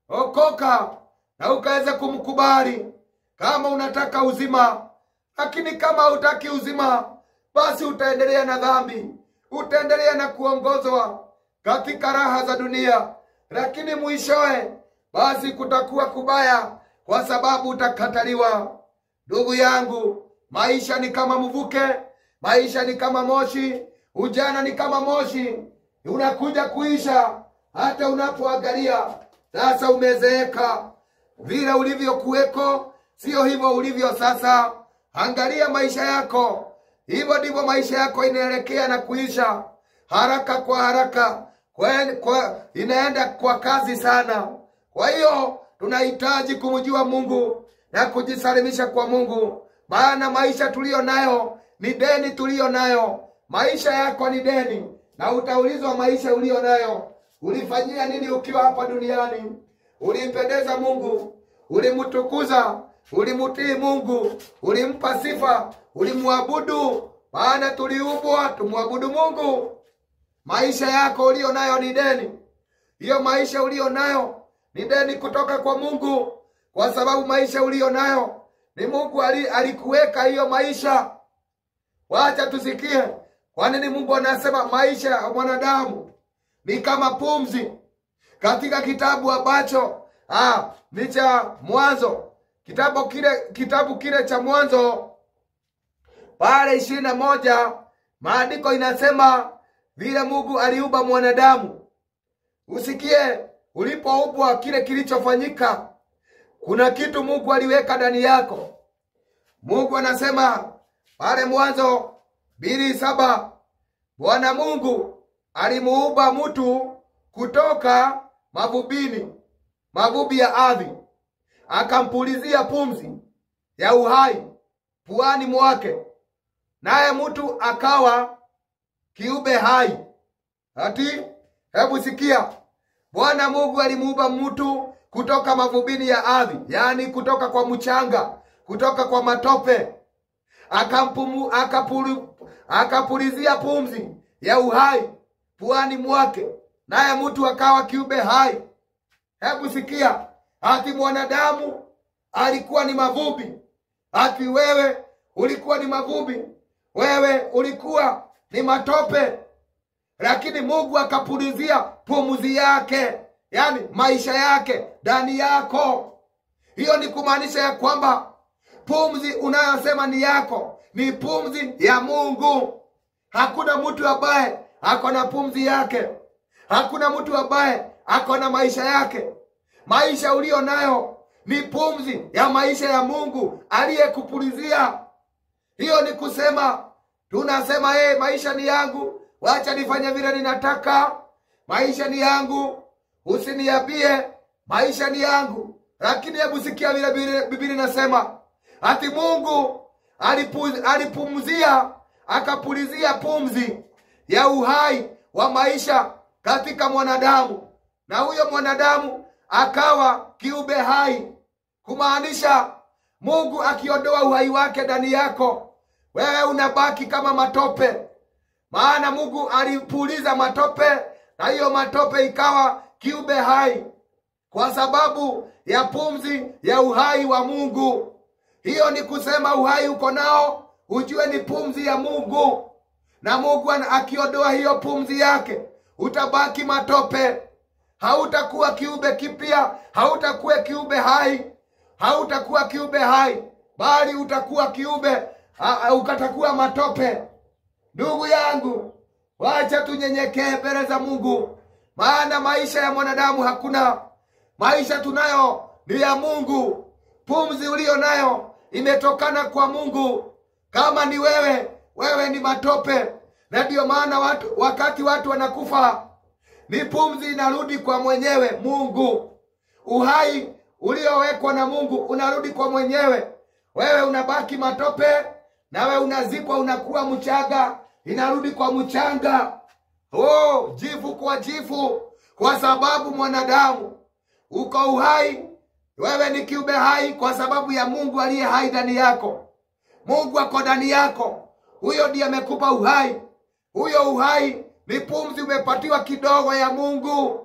okoka na ukaweza kumkubali kama unataka uzima. Lakini kama hutaki uzima, basi utaendelea na dhambi, utaendelea na kuongozwa katika raha za dunia, lakini mwishowe basi kutakuwa kubaya, kwa sababu utakataliwa. Ndugu yangu, maisha ni kama mvuke, maisha ni kama moshi, ujana ni kama moshi, unakuja kuisha. Hata unapoangalia sasa, umezeeka, vile ulivyokuweko sio hivyo ulivyo sasa. Angalia maisha yako, hivyo ndivyo maisha yako inaelekea na kuisha haraka kwa haraka, kwa, kwa, inaenda kwa kazi sana. Kwa hiyo tunahitaji kumjua Mungu na kujisalimisha kwa Mungu, maana maisha tuliyo nayo ni deni tuliyo nayo. Maisha yako ni deni, na utaulizwa maisha uliyo nayo, ulifanyia nini ukiwa hapa duniani? Ulimpendeza Mungu? Ulimtukuza? Ulimutii Mungu? Ulimpa sifa? Ulimwabudu? Maana tuliumbwa tumwabudu Mungu. Maisha yako uliyo nayo ni deni. Hiyo maisha uliyo nayo ni deni kutoka kwa Mungu, kwa sababu maisha uliyo nayo ni Mungu ali, alikuweka hiyo maisha. Wacha tusikie kwa nini Mungu anasema maisha ya mwanadamu ni kama pumzi, katika kitabu ambacho ah, ni cha Mwanzo, kitabu kile kitabu kile cha Mwanzo pale ishirini na moja maandiko inasema vile Mungu aliumba mwanadamu. Usikie ulipoumbwa kile kilichofanyika, kuna kitu Mungu aliweka ndani yako. Mungu anasema pale Mwanzo mbili saba Bwana Mungu alimuumba mtu kutoka mavumbini, mavumbi ya ardhi, akampulizia pumzi ya uhai puani mwake, naye mtu akawa kiumbe hai. Ati hebu sikia, Bwana Mungu alimuumba mtu kutoka mavumbini ya ardhi, yaani kutoka kwa mchanga, kutoka kwa matope, akampumu akapulu, akapulizia pumzi ya uhai puani mwake, naye mtu akawa kiumbe hai. Hebu sikia, ati mwanadamu alikuwa ni mavumbi, ati wewe ulikuwa ni mavumbi, wewe ulikuwa ni matope, lakini Mungu akapulizia pumzi yake, yani maisha yake ndani yako. Hiyo ni kumaanisha ya kwamba pumzi unayosema ni yako ni pumzi ya Mungu. Hakuna mtu ambaye ako na pumzi yake, hakuna mtu ambaye ako na maisha yake. Maisha uliyo nayo ni pumzi ya maisha ya Mungu aliyekupulizia. hiyo ni kusema tunasema hey, maisha ni yangu wacha nifanye vile ninataka maisha ni yangu usiniambie maisha ni yangu lakini hebu sikia vile Biblia- biblia inasema ati mungu alipu, alipumzia akapulizia pumzi ya uhai wa maisha katika mwanadamu na huyo mwanadamu akawa kiumbe hai kumaanisha mungu akiondoa uhai wake ndani yako wewe unabaki kama matope maana mungu alipuliza matope na hiyo matope ikawa kiumbe hai kwa sababu ya pumzi ya uhai wa mungu hiyo ni kusema uhai uko nao ujue ni pumzi ya mungu na mungu ana- akiondoa hiyo pumzi yake utabaki matope hautakuwa kiumbe kipya hautakuwa kiumbe hai hautakuwa kiumbe hai bali utakuwa kiumbe a- a- ukatakuwa matope ndugu yangu wacha tunyenyekee mbele za mungu maana maisha ya mwanadamu hakuna maisha tunayo ni ya mungu pumzi uliyo nayo imetokana kwa mungu kama ni wewe wewe ni matope na ndiyo maana watu, wakati watu wanakufa ni pumzi inarudi kwa mwenyewe mungu uhai uliowekwa na mungu unarudi kwa mwenyewe wewe unabaki matope nawe unazikwa unakuwa mchanga inarudi kwa mchanga oh, jifu kwa jifu kwa sababu mwanadamu uko uhai wewe ni kiumbe hai kwa sababu ya mungu aliye hai ndani yako mungu ako ndani yako huyo ndiye amekupa uhai huyo uhai ni pumzi umepatiwa kidogo ya mungu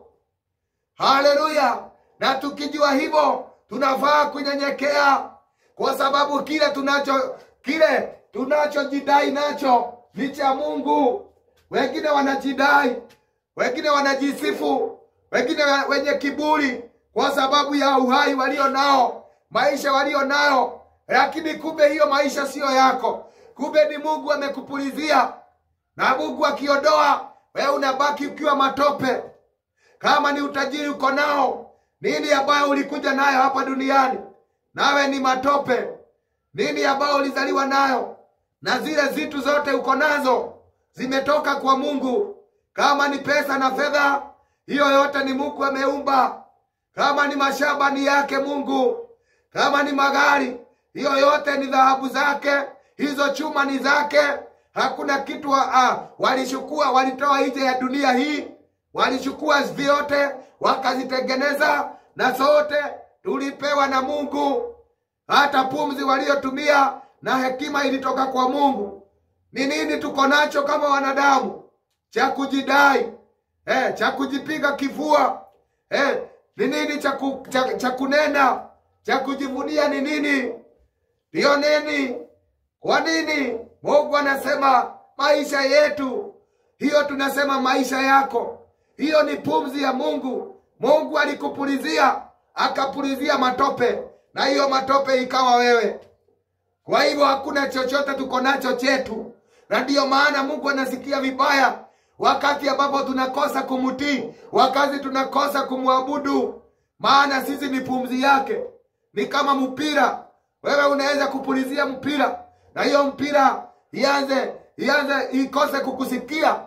haleluya na tukijua hivyo tunafaa kunyenyekea kwa sababu kile tunacho kile tunachojidai nacho ni cha mungu wengine wanajidai wengine wanajisifu wengine wa- wenye kiburi kwa sababu ya uhai walio nao maisha walio nayo lakini kumbe hiyo maisha siyo yako kumbe ni mungu amekupulizia na mungu akiondoa wewe unabaki ukiwa matope kama ni utajiri uko nao nini ambayo ulikuja nayo hapa duniani nawe ni matope nini ambayo ulizaliwa nayo na zile zitu zote uko nazo zimetoka kwa mungu kama ni pesa na fedha hiyo yote ni mungu ameumba kama ni mashamba ni yake mungu kama ni magari hiyo yote ni dhahabu zake hizo chuma ni zake hakuna kitu wa, ah, walishukua walitoa nje ya dunia hii walichukua vyote wakazitengeneza na zote tulipewa na mungu hata pumzi waliotumia na hekima ilitoka kwa mungu ni nini tuko nacho kama wanadamu cha kujidai eh, cha kujipiga kifua eh, ni nini cha, ku, cha, cha kunena cha kujivunia ni nini ndiyo nini kwa nini mungu anasema maisha yetu hiyo tunasema maisha yako hiyo ni pumzi ya mungu mungu alikupulizia akapulizia matope na hiyo matope ikawa wewe kwa hivyo hakuna chochote tuko nacho chetu na ndiyo maana mungu anasikia vibaya wakati ambapo tunakosa kumtii wakati tunakosa kumwabudu maana sisi ni pumzi yake ni kama mpira wewe unaweza kupulizia mpira na hiyo mpira ianze ianze ikose kukusikia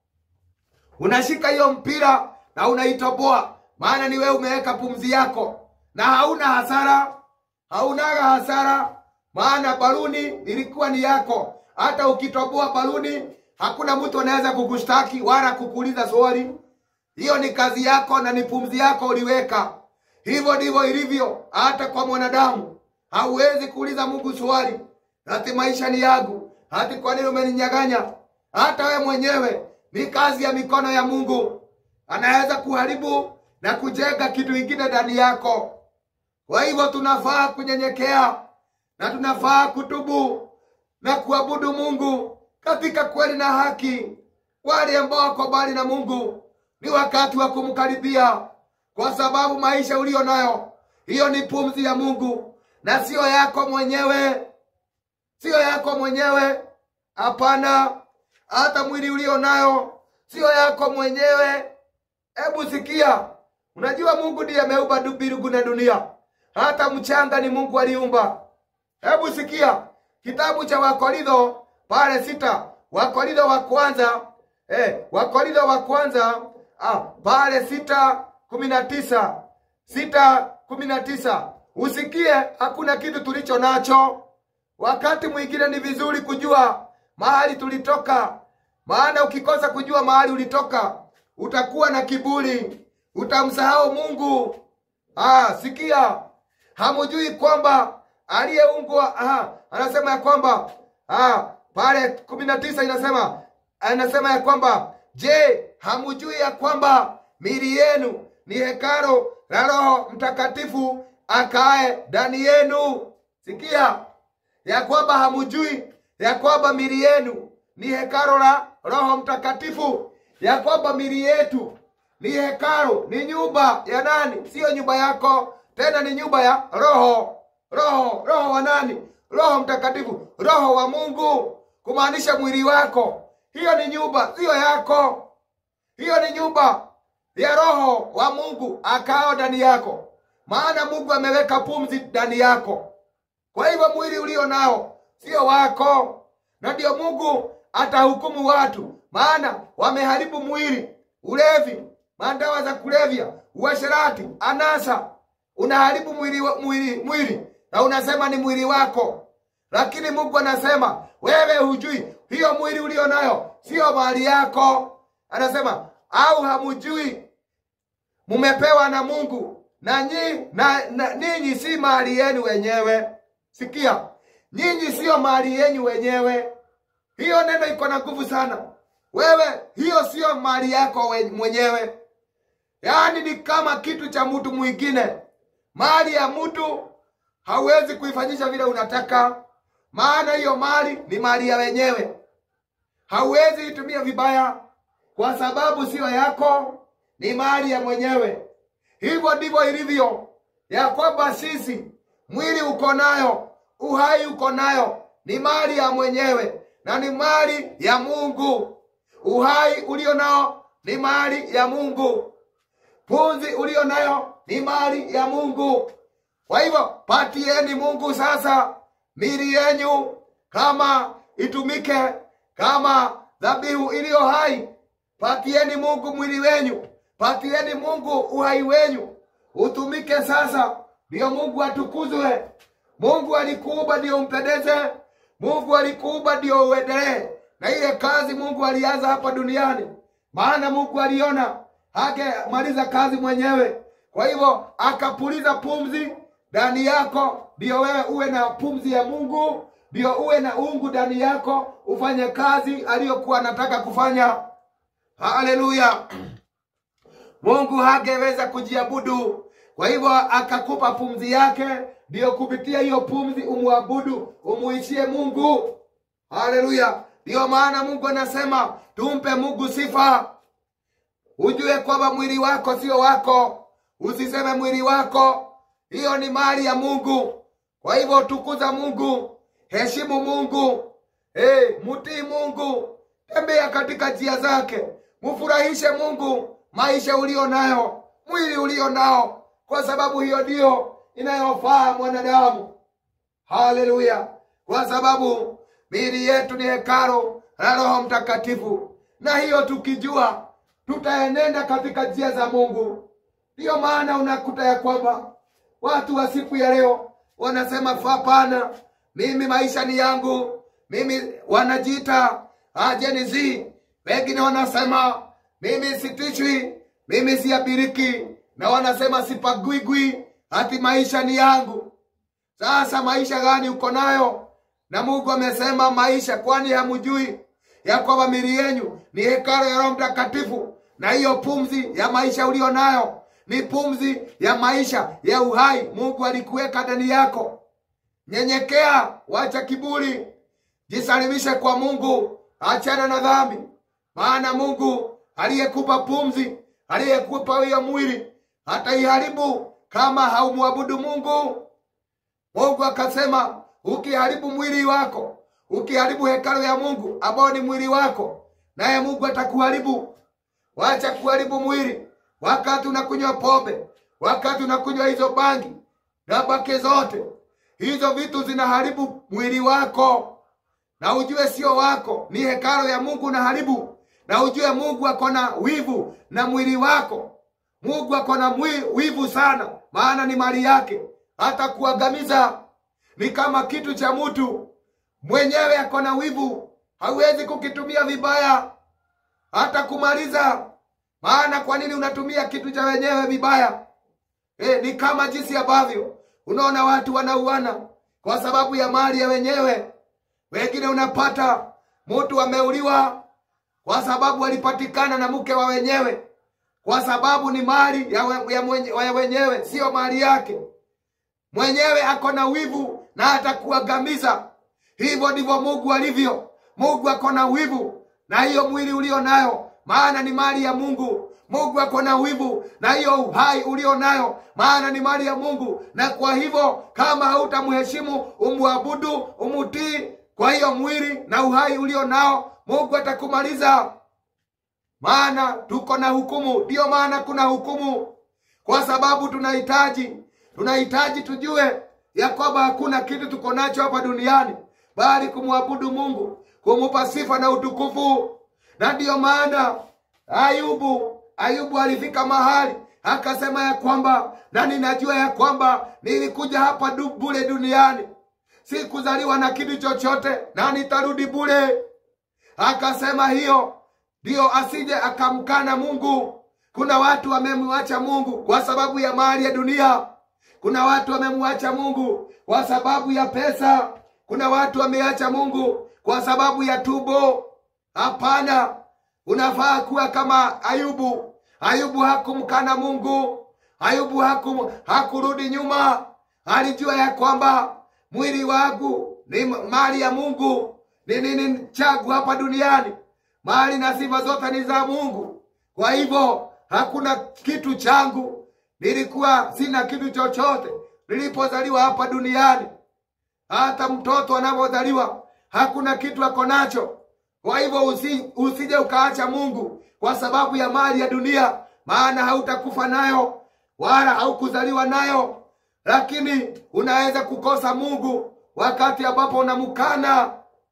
unashika hiyo mpira na unaitoboa maana ni wewe umeweka pumzi yako na hauna hasara haunaga hasara maana baluni ilikuwa ni yako hata ukitoboa baluni hakuna mtu anaweza kukushtaki wala kukuuliza swali hiyo ni kazi yako na ni pumzi yako uliweka hivyo ndivyo ilivyo hata kwa mwanadamu hauwezi kuuliza mungu swali hati maisha ni yangu hati kwa nini umeninyaganya hata we mwenyewe ni kazi ya mikono ya mungu anaweza kuharibu na kujenga kitu ingine ndani yako kwa hivyo tunafaa kunyenyekea na tunafaa kutubu na kuabudu mungu katika kweli na haki wale ambao wako mbali na mungu ni wakati wa kumkaribia kwa sababu maisha uliyo nayo hiyo ni pumzi ya mungu na siyo yako mwenyewe siyo yako mwenyewe hapana hata mwili ulio nayo siyo yako mwenyewe hebu sikia unajua mungu ndiye ameumba du- mbingu na dunia hata mchanga ni mungu aliumba hebu sikia kitabu cha wakorintho pale sita wakorintho wa kwanza eh, wakorintho wa kwanza ah, pale sita kumi na tisa sita kumi na tisa usikie hakuna kitu tulicho nacho wakati mwingine ni vizuri kujua mahali tulitoka maana ukikosa kujua mahali ulitoka utakuwa na kiburi utamsahau mungu ah, sikia hamujui kwamba aliyeungwa ah, anasema ya kwamba ah, pale kumi na tisa inasema anasema ya kwamba je hamujui ya kwamba mili yenu ni hekaro la roho mtakatifu akae ndani yenu sikia ya kwamba hamujui ya kwamba mili yenu ni hekaro la roho mtakatifu ya kwamba mili yetu ni hekaro ni nyumba ya nani siyo nyumba yako tena ni nyumba ya roho roho roho wa nani roho mtakatifu roho wa mungu kumaanisha mwili wako hiyo ni nyumba siyo yako hiyo ni nyumba ya roho wa mungu akao ndani yako maana mungu ameweka pumzi ndani yako kwa hivyo mwili ulio nao sio wako na ndio mungu atahukumu watu maana wameharibu mwili ulevi mandawa za kulevya uasherati anasa unaharibu mwili, wa- mwili, mwili na unasema ni mwili wako lakini mungu anasema wewe hujui hiyo mwili ulio nayo siyo mali yako anasema au hamujui mumepewa na mungu na, nyi, na, na ninyi si mali yenu wenyewe sikia nyinyi siyo mali yenyu wenyewe hiyo neno iko na nguvu sana wewe hiyo siyo mali yako we- mwenyewe yaani ni kama kitu cha mtu mwingine mali ya mtu hauwezi kuifanyisha vile unataka maana hiyo mali ni mali ya wenyewe hauwezi itumia vibaya kwa sababu siyo yako ni mali ya mwenyewe hivyo ndivyo ilivyo ya kwamba sisi mwili uko nayo uhai uko nayo ni mali ya mwenyewe na ni mali ya mungu uhai ulio nao ni mali ya mungu pumzi ulio nayo ni mali ya mungu kwa hivyo patieni mungu sasa mili yenyu kama itumike kama dhabihu iliyo hai patieni mungu mwili wenyu patieni mungu uhai wenyu utumike sasa ndiyo mungu atukuzwe mungu alikuumba ndiyo umpendeze mungu alikuumba ndiyo uendelee na ile kazi mungu alianza hapa duniani maana mungu aliona hagemaliza kazi mwenyewe kwa hivyo akapuliza pumzi ndani yako ndiyo wewe uwe na pumzi ya mungu ndiyo uwe na ungu ndani yako ufanye kazi aliyokuwa anataka kufanya haleluya mungu hangeweza kujiabudu kwa hivyo akakupa pumzi yake ndiyo kupitia hiyo pumzi umwabudu umuishie mungu haleluya ndiyo maana mungu anasema tumpe mungu sifa ujue kwamba mwili wako sio wako usiseme mwili wako hiyo ni mali ya mungu kwa hivyo tukuza mungu heshimu mungu hey, mtii mungu tembea katika njia zake mfurahishe mungu maisha ulio nayo mwili ulio nao kwa sababu hiyo ndiyo inayofaa mwanadamu haleluya kwa sababu miili yetu ni hekaro la roho mtakatifu na hiyo tukijua tutaenenda katika njia za mungu ndiyo maana unakuta ya kwamba watu wa siku ya leo wanasema hapana mimi maisha ni yangu mimi wanajiita ajenizi wengine wanasema mimi sitishwi mimi siabiriki na wanasema sipagwigwi hati maisha ni yangu sasa maisha gani uko nayo na mungu amesema maisha kwani hamujui ya kwamba mili yenyu ni hekalo ya roho mtakatifu na hiyo pumzi ya maisha ulio nayo ni pumzi ya maisha ya uhai mungu alikuweka ndani yako nyenyekea wacha kiburi jisalimishe kwa mungu achana na dhambi maana mungu aliyekupa pumzi aliyekupa hiyo mwili hataiharibu kama haumwabudu mungu mungu akasema ukiharibu mwili wako ukiharibu hekalo ya mungu ambao ni mwili wako naye mungu atakuharibu wacha kuharibu mwili wakati unakunywa pombe wakati unakunywa hizo bangi na bake zote hizo vitu zinaharibu mwili wako na ujue sio wako ni hekalo ya mungu unaharibu na ujue mungu ako na wivu na mwili wako mungu ako na mwi- wivu sana maana ni mali yake hata kuangamiza ni kama kitu cha mtu mwenyewe ako na wivu hauwezi kukitumia vibaya hata kumaliza maana kwa nini unatumia kitu cha wenyewe vibaya e, ni kama jinsi ambavyo unaona watu wanauana kwa sababu ya mali ya wenyewe wengine unapata mtu ameuliwa kwa sababu alipatikana na mke wa wenyewe kwa sababu ni mali ya, we, ya, mwenye, ya wenyewe siyo mali yake mwenyewe ako na wivu na atakuangamiza hivyo ndivyo mungu alivyo mungu ako na wivu na hiyo mwili ulio nayo maana ni mali ya mungu mungu ako na wivu na hiyo uhai ulio nayo maana ni mali ya mungu na kwa hivyo kama hautamheshimu umwabudu umutii kwa hiyo mwili na uhai ulio nao mungu atakumaliza maana tuko na hukumu ndiyo maana kuna hukumu kwa sababu tunahitaji tunahitaji tujue ya kwamba hakuna kitu tuko nacho hapa duniani bali kumwabudu mungu kumupa sifa na utukufu na ndiyo maana ayubu ayubu alifika mahali akasema ya kwamba na ninajua ya kwamba nilikuja hapa du bule duniani sikuzaliwa na kitu chochote na nitarudi bule akasema hiyo ndiyo asije akamkana mungu kuna watu wamemwacha mungu kwa sababu ya mali ya dunia kuna watu wamemwacha mungu kwa sababu ya pesa kuna watu wameacha mungu kwa sababu ya tubo hapana unafaa kuwa kama ayubu ayubu hakumkana mungu ayubu hakum, hakurudi nyuma alijua ya kwamba mwili wangu ni mali ya mungu ni nini changu hapa duniani mali na sifa zote ni za mungu kwa hivyo hakuna kitu changu nilikuwa sina kitu chochote nilipozaliwa hapa duniani hata mtoto anapozaliwa hakuna kitu ako nacho kwa hivyo usi, usije ukaacha mungu kwa sababu ya mali ya dunia maana hautakufa nayo wala haukuzaliwa nayo lakini unaweza kukosa mungu wakati ambapo unamkana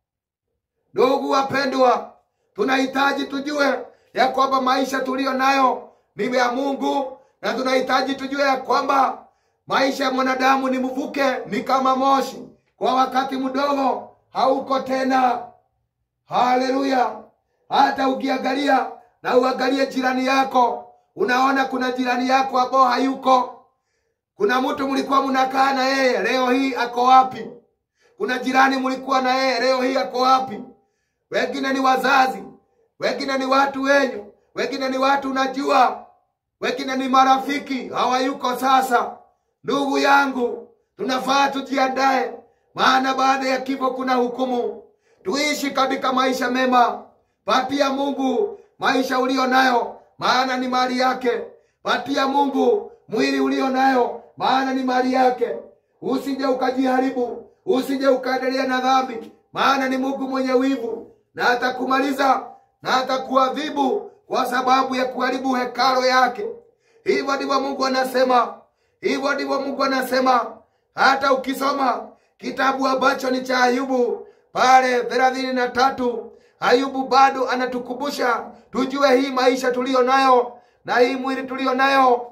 ndugu wapendwa tunahitaji tujue ya kwamba maisha tuliyo nayo ni ya mungu na tunahitaji tujue ya kwamba maisha ya mwanadamu ni mvuke ni kama moshi kwa wakati mdogo hauko tena haleluya hata ukiangalia na uangalie jirani yako unaona kuna jirani yako ambao hayuko kuna mtu mlikuwa mnakaa na yeye leo hii ako wapi kuna jirani mlikuwa na yeye leo hii ako wapi wengine ni wazazi wengine ni watu wenyu wengine ni watu unajua wengine ni marafiki hawayuko sasa ndugu yangu tunafaa tujiandae maana baada ya kifo kuna hukumu tuishi katika maisha mema patia mungu maisha ulio nayo maana ni mali yake patia mungu mwili ulio nayo maana ni mali yake usije ukajiharibu usije ukaendelea na dhambi maana ni mungu mwenye wivu na atakumaliza na atakuadhibu kwa sababu ya kuharibu hekalo yake hivyo ndivyo mungu anasema hivyo ndivyo mungu anasema hata ukisoma kitabu ambacho ni cha ayubu pale thelathini na tatu ayubu bado anatukumbusha tujue hii maisha tuliyo nayo na hii mwili tuliyo nayo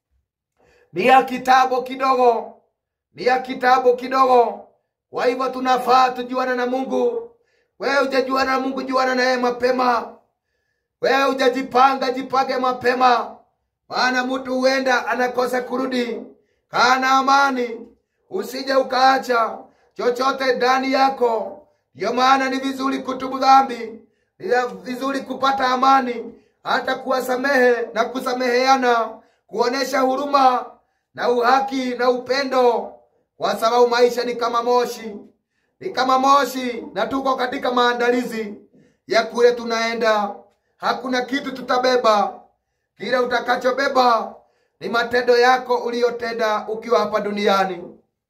ni ya kitabu kidogo ni ya kitabu kidogo kwa hivyo tunafaa tujuana na mungu wewe hujajuana na mungu juana naye mapema wewe hujajipanga jipange mapema maana mtu huenda anakosa kurudi kana amani usije ukaacha chochote ndani yako ndiyo maana ni vizuri kutubu dhambi ni vizuri kupata amani hata kuwasamehe na kusameheana kuonesha huruma na uhaki na upendo kwa sababu maisha ni kama moshi ni kama moshi na tuko katika maandalizi ya kule tunaenda hakuna kitu tutabeba kile utakachobeba ni matendo yako uliyotenda ukiwa hapa duniani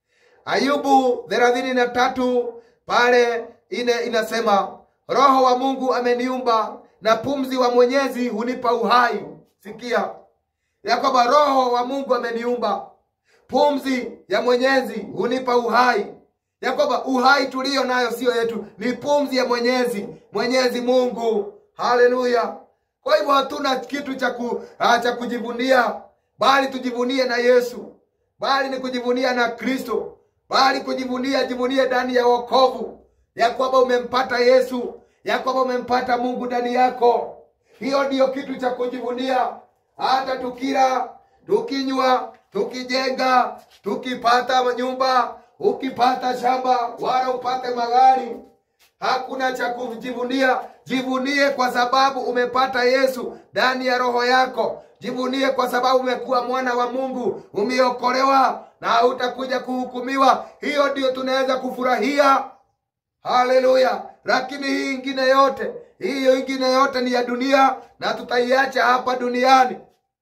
ayubu thelathini na tatu pale ine inasema roho wa mungu ameniumba na pumzi wa mwenyezi hunipa uhai sikia ya kwamba roho wa mungu ameniumba pumzi ya mwenyezi hunipa uhai ya kwamba uhai tuliyo nayo siyo yetu ni pumzi ya mwenyezi mwenyezi mungu haleluya kwa hivyo hatuna kitu cha ku, ah, cha kujivunia bali tujivunie na yesu bali ni kujivunia na kristo bali kujivunia jivunie ndani ya wokovu ya kwamba umempata yesu ya kwamba umempata mungu ndani yako hiyo ndiyo kitu cha kujivunia hata tukila tukinywa tukijenga tukipata nyumba ukipata shamba wala upate magari hakuna cha kujivunia jivunie kwa sababu umepata yesu ndani ya roho yako jivunie kwa sababu umekuwa mwana wa mungu umeokolewa na hautakuja kuhukumiwa hiyo ndio tunaweza kufurahia haleluya lakini hii ingine yote hiyo ingine yote ni ya dunia na tutaiacha hapa duniani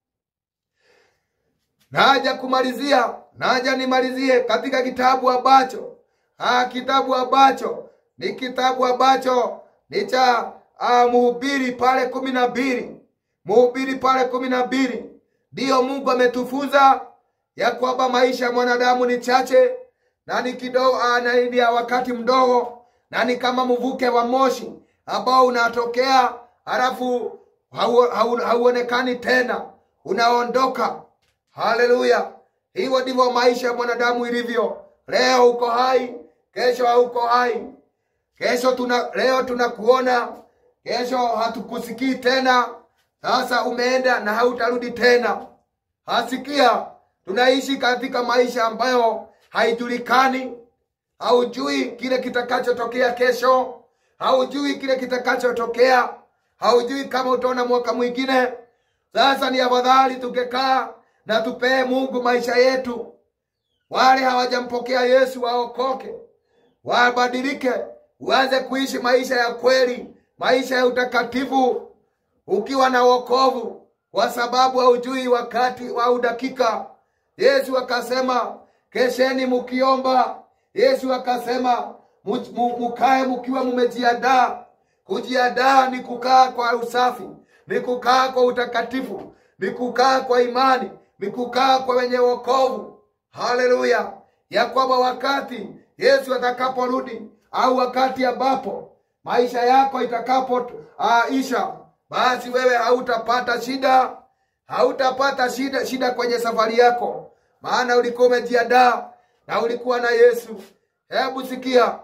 naja kumalizia naja nimalizie katika kitabu ambacho ah, kitabu ambacho ni kitabu ambacho ni cha ah, mhubiri pale kumi na mbili mhubiri pale kumi na mbili ndiyo mungu ametufunza ya kwamba maisha ya mwanadamu ni chache na ni kidogo ah, na ni ya wakati mdogo na ni kama mvuke wa moshi ambao unatokea halafu hau- hau- hauonekani tena unaondoka haleluya hivyo ndivyo maisha ya mwanadamu ilivyo leo uko hai kesho hauko hai kesho tuna leo tunakuona kesho hatukusikii tena sasa umeenda na hautarudi tena hasikia tunaishi katika maisha ambayo haijulikani haujui kile kitakachotokea kesho haujui kile kitakachotokea haujui kama utaona mwaka mwingine sasa ni afadhali tungekaa na tupee mungu maisha yetu wale hawajampokea yesu waokoke wabadilike uanze kuishi maisha ya kweli maisha ya utakatifu ukiwa na wokovu kwa sababu haujui wakati au dakika yesu akasema kesheni mukiomba yesu akasema mu- mu- mukae mukiwa mumejiandaa kujiandaa ni kukaa kwa usafi ni kukaa kwa utakatifu ni kukaa kwa imani ni kukaa kwa wenye wokovu haleluya ya kwamba wakati yesu atakaporudi au wakati ambapo maisha yako itakapoisha basi wewe hautapata shida hautapata shida shida kwenye safari yako maana ulikuwa umejiandaa na ulikuwa na yesu hebu sikia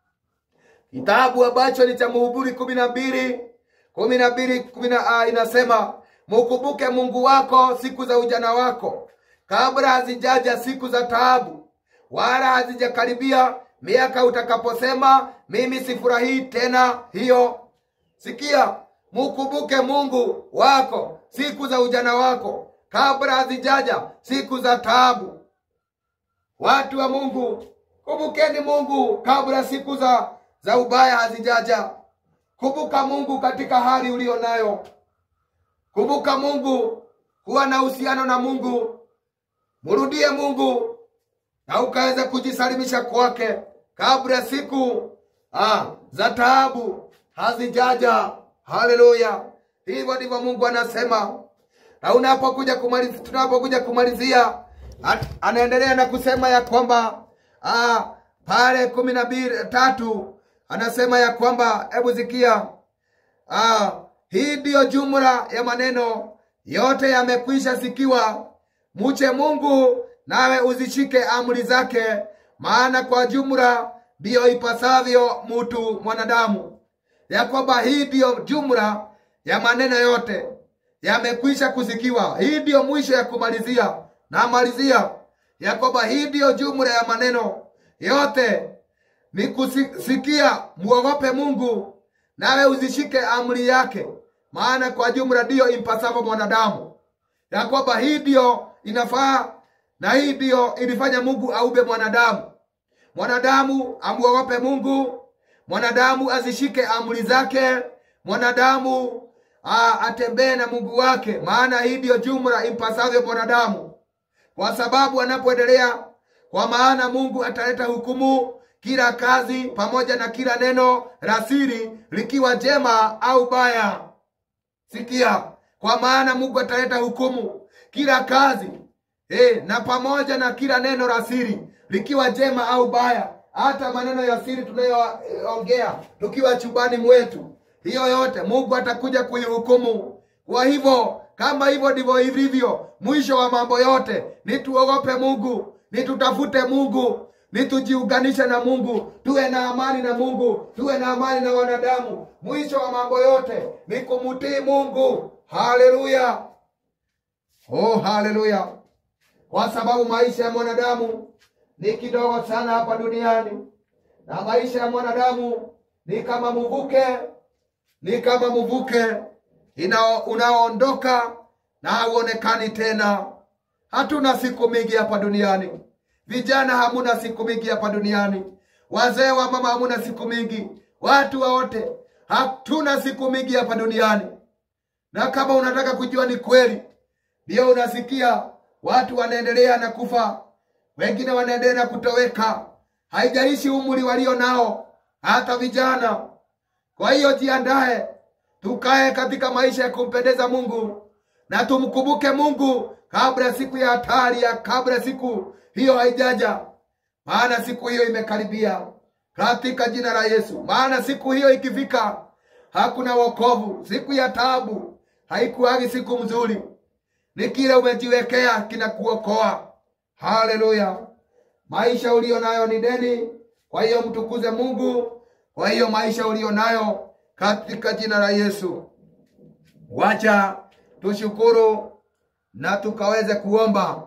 kitabu ambacho ni cha muhubiri kumi na mbili kumi na mbili kumi na ah, inasema mukumbuke mungu wako siku za ujana wako kabla hazijaja siku za taabu wala hazijakaribia miaka utakaposema mimi sifurahii tena hiyo sikia mukumbuke mungu wako siku za ujana wako kabla hazijaja siku za taabu watu wa mungu kumbukeni mungu kabla siku za za ubaya hazijaja kumbuka mungu katika hali uliyo nayo kumbuka mungu kuwa na uhusiano na mungu mrudie mungu na ukaweza kujisalimisha kwake kabla siku ah, za taabu hazijaja haleluya hivyo ndivyo mungu anasema na unapokuja kumalizia tunapokuja kumalizia at- anaendelea na kusema ya kwamba ah, pale kumi na mbili tatu anasema ya kwamba hebu zikia ah, hii ndiyo jumla ya maneno yote yamekwisha sikiwa muche mungu nawe uzishike amri zake maana kwa jumla ndiyo ipasavyo mutu mwanadamu ya kwamba hii ndiyo jumla ya maneno yote yamekwisha kusikiwa hii ndiyo mwisho ya kumalizia namalizia ya kwamba hii ndiyo jumla ya maneno yote ni kusikia muogope mungu nawe uzishike amri yake maana kwa jumla ndiyo impasavyo mwanadamu ya kwamba hii ndiyo inafaa na hii ndiyo ilifanya mungu aube mwanadamu mwanadamu amuogope mungu mwanadamu azishike amri zake mwanadamu a- atembee na mungu wake maana hii ndiyo jumla impasavyo mwanadamu kwa sababu anapoendelea kwa maana mungu ataleta hukumu kila kazi pamoja na kila neno la siri likiwa jema au baya sikia kwa maana mungu ataleta hukumu kila kazi e, na pamoja na kila neno la siri likiwa jema au baya, hata maneno ya siri tunayoongea tukiwa chumbani mwetu, hiyo yote Mungu atakuja kuihukumu. Kwa hivyo kama hivyo ndivyo ilivyo, mwisho wa mambo yote ni tuogope Mungu, ni tutafute Mungu, ni tujiunganishe na Mungu, tuwe na amani na Mungu, tuwe na amani na wanadamu. Mwisho wa mambo yote ni kumtii Mungu. Haleluya, oh haleluya, kwa sababu maisha ya mwanadamu ni kidogo sana hapa duniani, na maisha ya mwanadamu ni kama mvuke, ni kama mvuke inao- unaoondoka na hauonekani tena. Hatuna siku mingi hapa duniani. Vijana hamuna siku mingi hapa duniani, wazee wa mama hamuna siku mingi, watu wote hatuna siku mingi hapa duniani. Na kama unataka kujua ni kweli, ndio unasikia watu wanaendelea na kufa, wengine wanaendelea na kutoweka, haijalishi umri walio nao, hata vijana. Kwa hiyo jiandae, tukae katika maisha ya kumpendeza Mungu na tumkumbuke Mungu kabla siku ya hatari ya kabla siku hiyo haijaja, maana siku hiyo imekaribia, katika jina la Yesu. Maana siku hiyo ikifika, hakuna wokovu. Siku ya taabu haikuwagi siku mzuri, ni kile umejiwekea kinakuokoa. Haleluya! Maisha ulio nayo ni deni, kwa hiyo mtukuze Mungu. Kwa hiyo maisha ulio nayo katika jina la Yesu. Wacha tushukuru na tukaweze kuomba.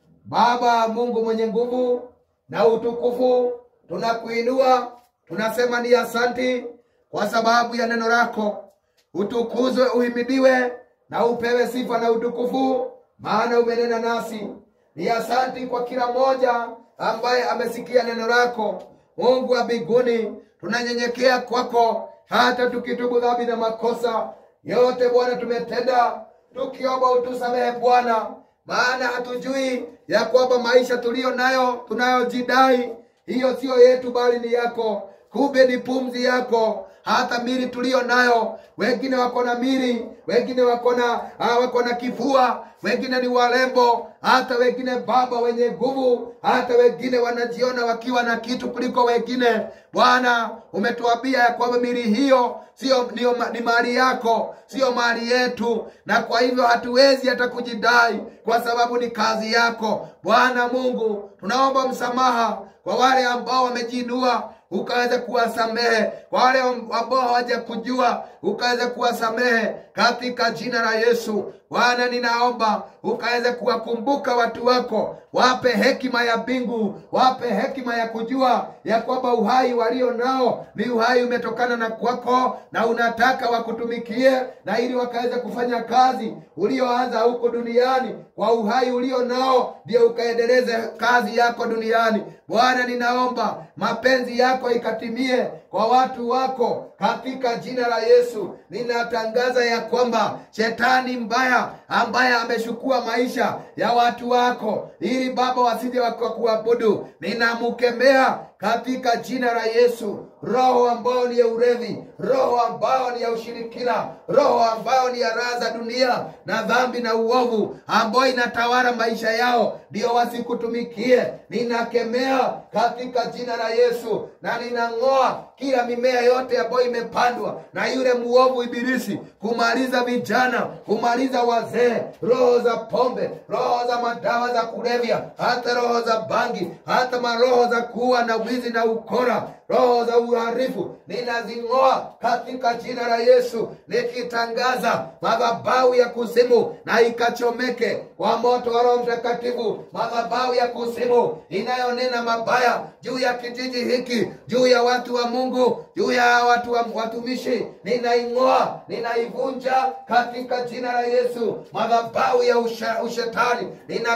Baba Mungu mwenye nguvu na utukufu, tunakuinua, tunasema ni asanti kwa sababu ya neno lako. Utukuzwe, uhimidiwe na upewe sifa na utukufu, maana umenena nasi. Ni asanti kwa kila mmoja ambaye amesikia neno lako. Mungu wa mbinguni, tunanyenyekea kwako, hata tukitubu dhambi na makosa yote Bwana tumetenda, tukiomba utusamehe Bwana, maana hatujui ya kwamba maisha tuliyo nayo tunayojidai hiyo siyo yetu, bali ni yako. Kumbe ni pumzi yako. Hata mili tuliyo nayo, wengine wako na mili, wengine wako na ah, wako na kifua, wengine ni warembo, hata wengine baba wenye nguvu, hata wengine wanajiona wakiwa na kitu kuliko wengine. Bwana, umetuambia ya kwamba mili hiyo sio ni, ni mali yako, sio mali yetu, na kwa hivyo hatuwezi hata kujidai kwa sababu ni kazi yako. Bwana Mungu, tunaomba msamaha kwa wale ambao wamejiinua ukaweza kuwasamehe kwa wale ambao hawaja kujua ukaweza kuwasamehe katika jina la Yesu. Bwana, ninaomba ukaweze kuwakumbuka watu wako, wape hekima ya mbingu, wape hekima ya kujua ya kwamba uhai walio nao ni uhai umetokana na kwako, na unataka wakutumikie, na ili wakaweze kufanya kazi ulioanza huko duniani kwa uhai ulio nao, ndio ukaendeleze kazi yako duniani. Bwana, ninaomba mapenzi yako ikatimie kwa watu wako katika jina la Yesu. Ninatangaza ya kwamba shetani mbaya ambaye ameshukua maisha ya watu wako ili Baba wasije wakakuabudu, ninamkemea katika jina la Yesu. Roho ambayo ni ya urevi, roho ambayo ni ya ushirikina, roho ambayo ni ya raha za dunia na dhambi na uovu ambayo inatawala maisha yao, ndio wasikutumikie. Ninakemea katika jina la Yesu na ninang'oa kila mimea yote ambayo imepandwa na yule muovu Ibilisi kumaliza vijana, kumaliza wazee, roho za pombe, roho za madawa za kulevya, hata roho za bangi, hata maroho za kuua na wizi na ukora, roho za uharifu ninazing'oa katika jina la Yesu, nikitangaza madhabahu ya kuzimu na ikachomeke kwa moto wa Roho Mtakatifu, madhabahu ya kuzimu inayonena mabaya juu ya kijiji hiki, juu ya watu wa Mungu, juu ya watu wa watumishi, ninaing'oa, ninaivunja katika jina la Yesu. Madhabahu ya usha, ushetani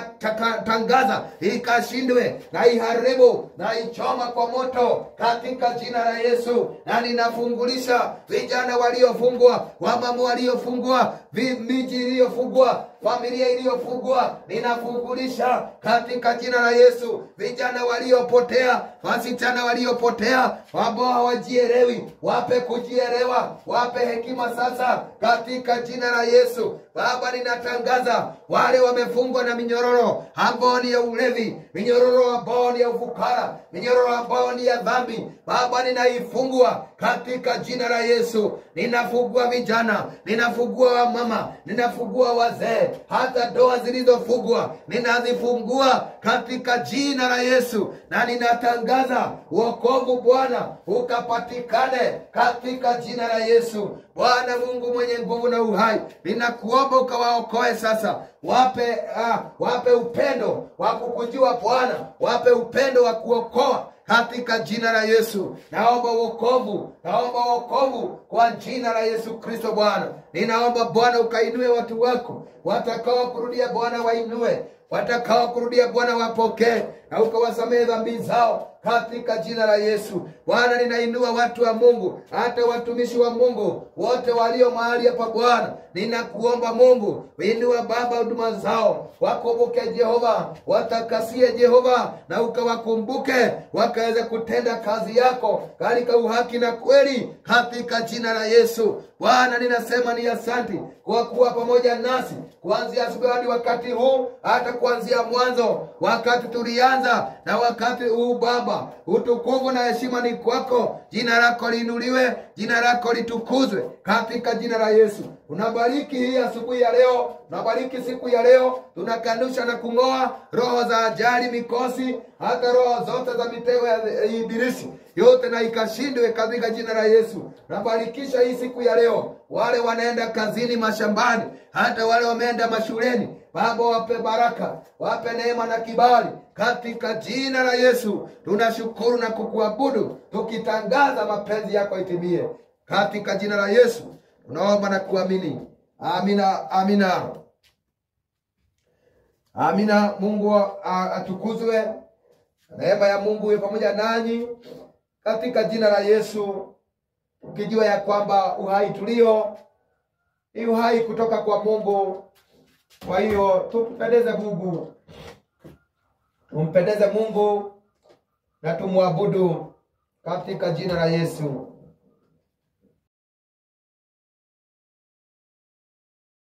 ninatangaza ikashindwe na iharibu na ichoma kwa moto katika jina la Yesu, na ninafungulisha vijana waliofungwa, wamama waliofungwa, vi- miji iliyofungwa familia iliyofungwa ninafungulisha katika jina la yesu vijana waliopotea wasichana waliopotea ambao hawajielewi wape kujielewa wape hekima sasa katika jina la yesu baba ninatangaza wale wamefungwa na minyororo ambao ni ya ulevi minyororo ambao ni ya ufukara minyororo ambao ni ya dhambi baba ninaifungua katika jina la yesu ninafungua vijana ninafungua wamama ninafungua wazee hata ndoa zilizofungwa ninazifungua katika jina la yesu na ninatangaza uokovu bwana ukapatikane katika jina la yesu bwana mungu mwenye nguvu na uhai ninakuomba ukawaokoe sasa wape ah, wape upendo wa kukujua bwana wape upendo wa kuokoa katika jina la yesu naomba uokovu naomba uokovu kwa jina la yesu kristo bwana ninaomba bwana ukainue watu wako watakao kurudia bwana wainue watakao kurudia bwana wapokee na ukawasamehe dhambi zao katika jina la yesu bwana ninainua watu wa mungu hata watumishi wa mungu wote walio mahali hapa bwana ninakuomba mungu inua baba huduma zao wakumbuke jehova watakasie jehova na ukawakumbuke wakaweze kutenda kazi yako katika uhaki na kweli katika jina la yesu bwana ninasema ni asanti kwa kuwa pamoja nasi kuanzia asubuhi hadi wakati huu hata kuanzia mwanzo wakati tulianza na wakati huu baba utukufu na heshima ni kwako jina lako liinuliwe jina lako litukuzwe katika jina la yesu unabariki hii asubuhi ya leo unabariki siku ya leo tunakanusha na kung'oa roho za ajali mikosi hata roho zote za mitego ya ibilisi yote na ikashindwe katika jina la yesu nabarikisha hii siku ya leo wale wanaenda kazini mashambani hata wale wameenda mashuleni baba wape baraka wape neema na kibali katika jina la yesu tunashukuru na kukuabudu tukitangaza mapenzi yako itimie katika jina la yesu tunaomba na kuamini amina amina amina mungu a- atukuzwe neema ya mungu iwe pamoja nanyi katika jina la yesu ukijua ya kwamba uhai tulio ni uhai kutoka kwa mungu kwa hiyo tumpendeze mungu tumpendeze mungu na tumwabudu katika jina la yesu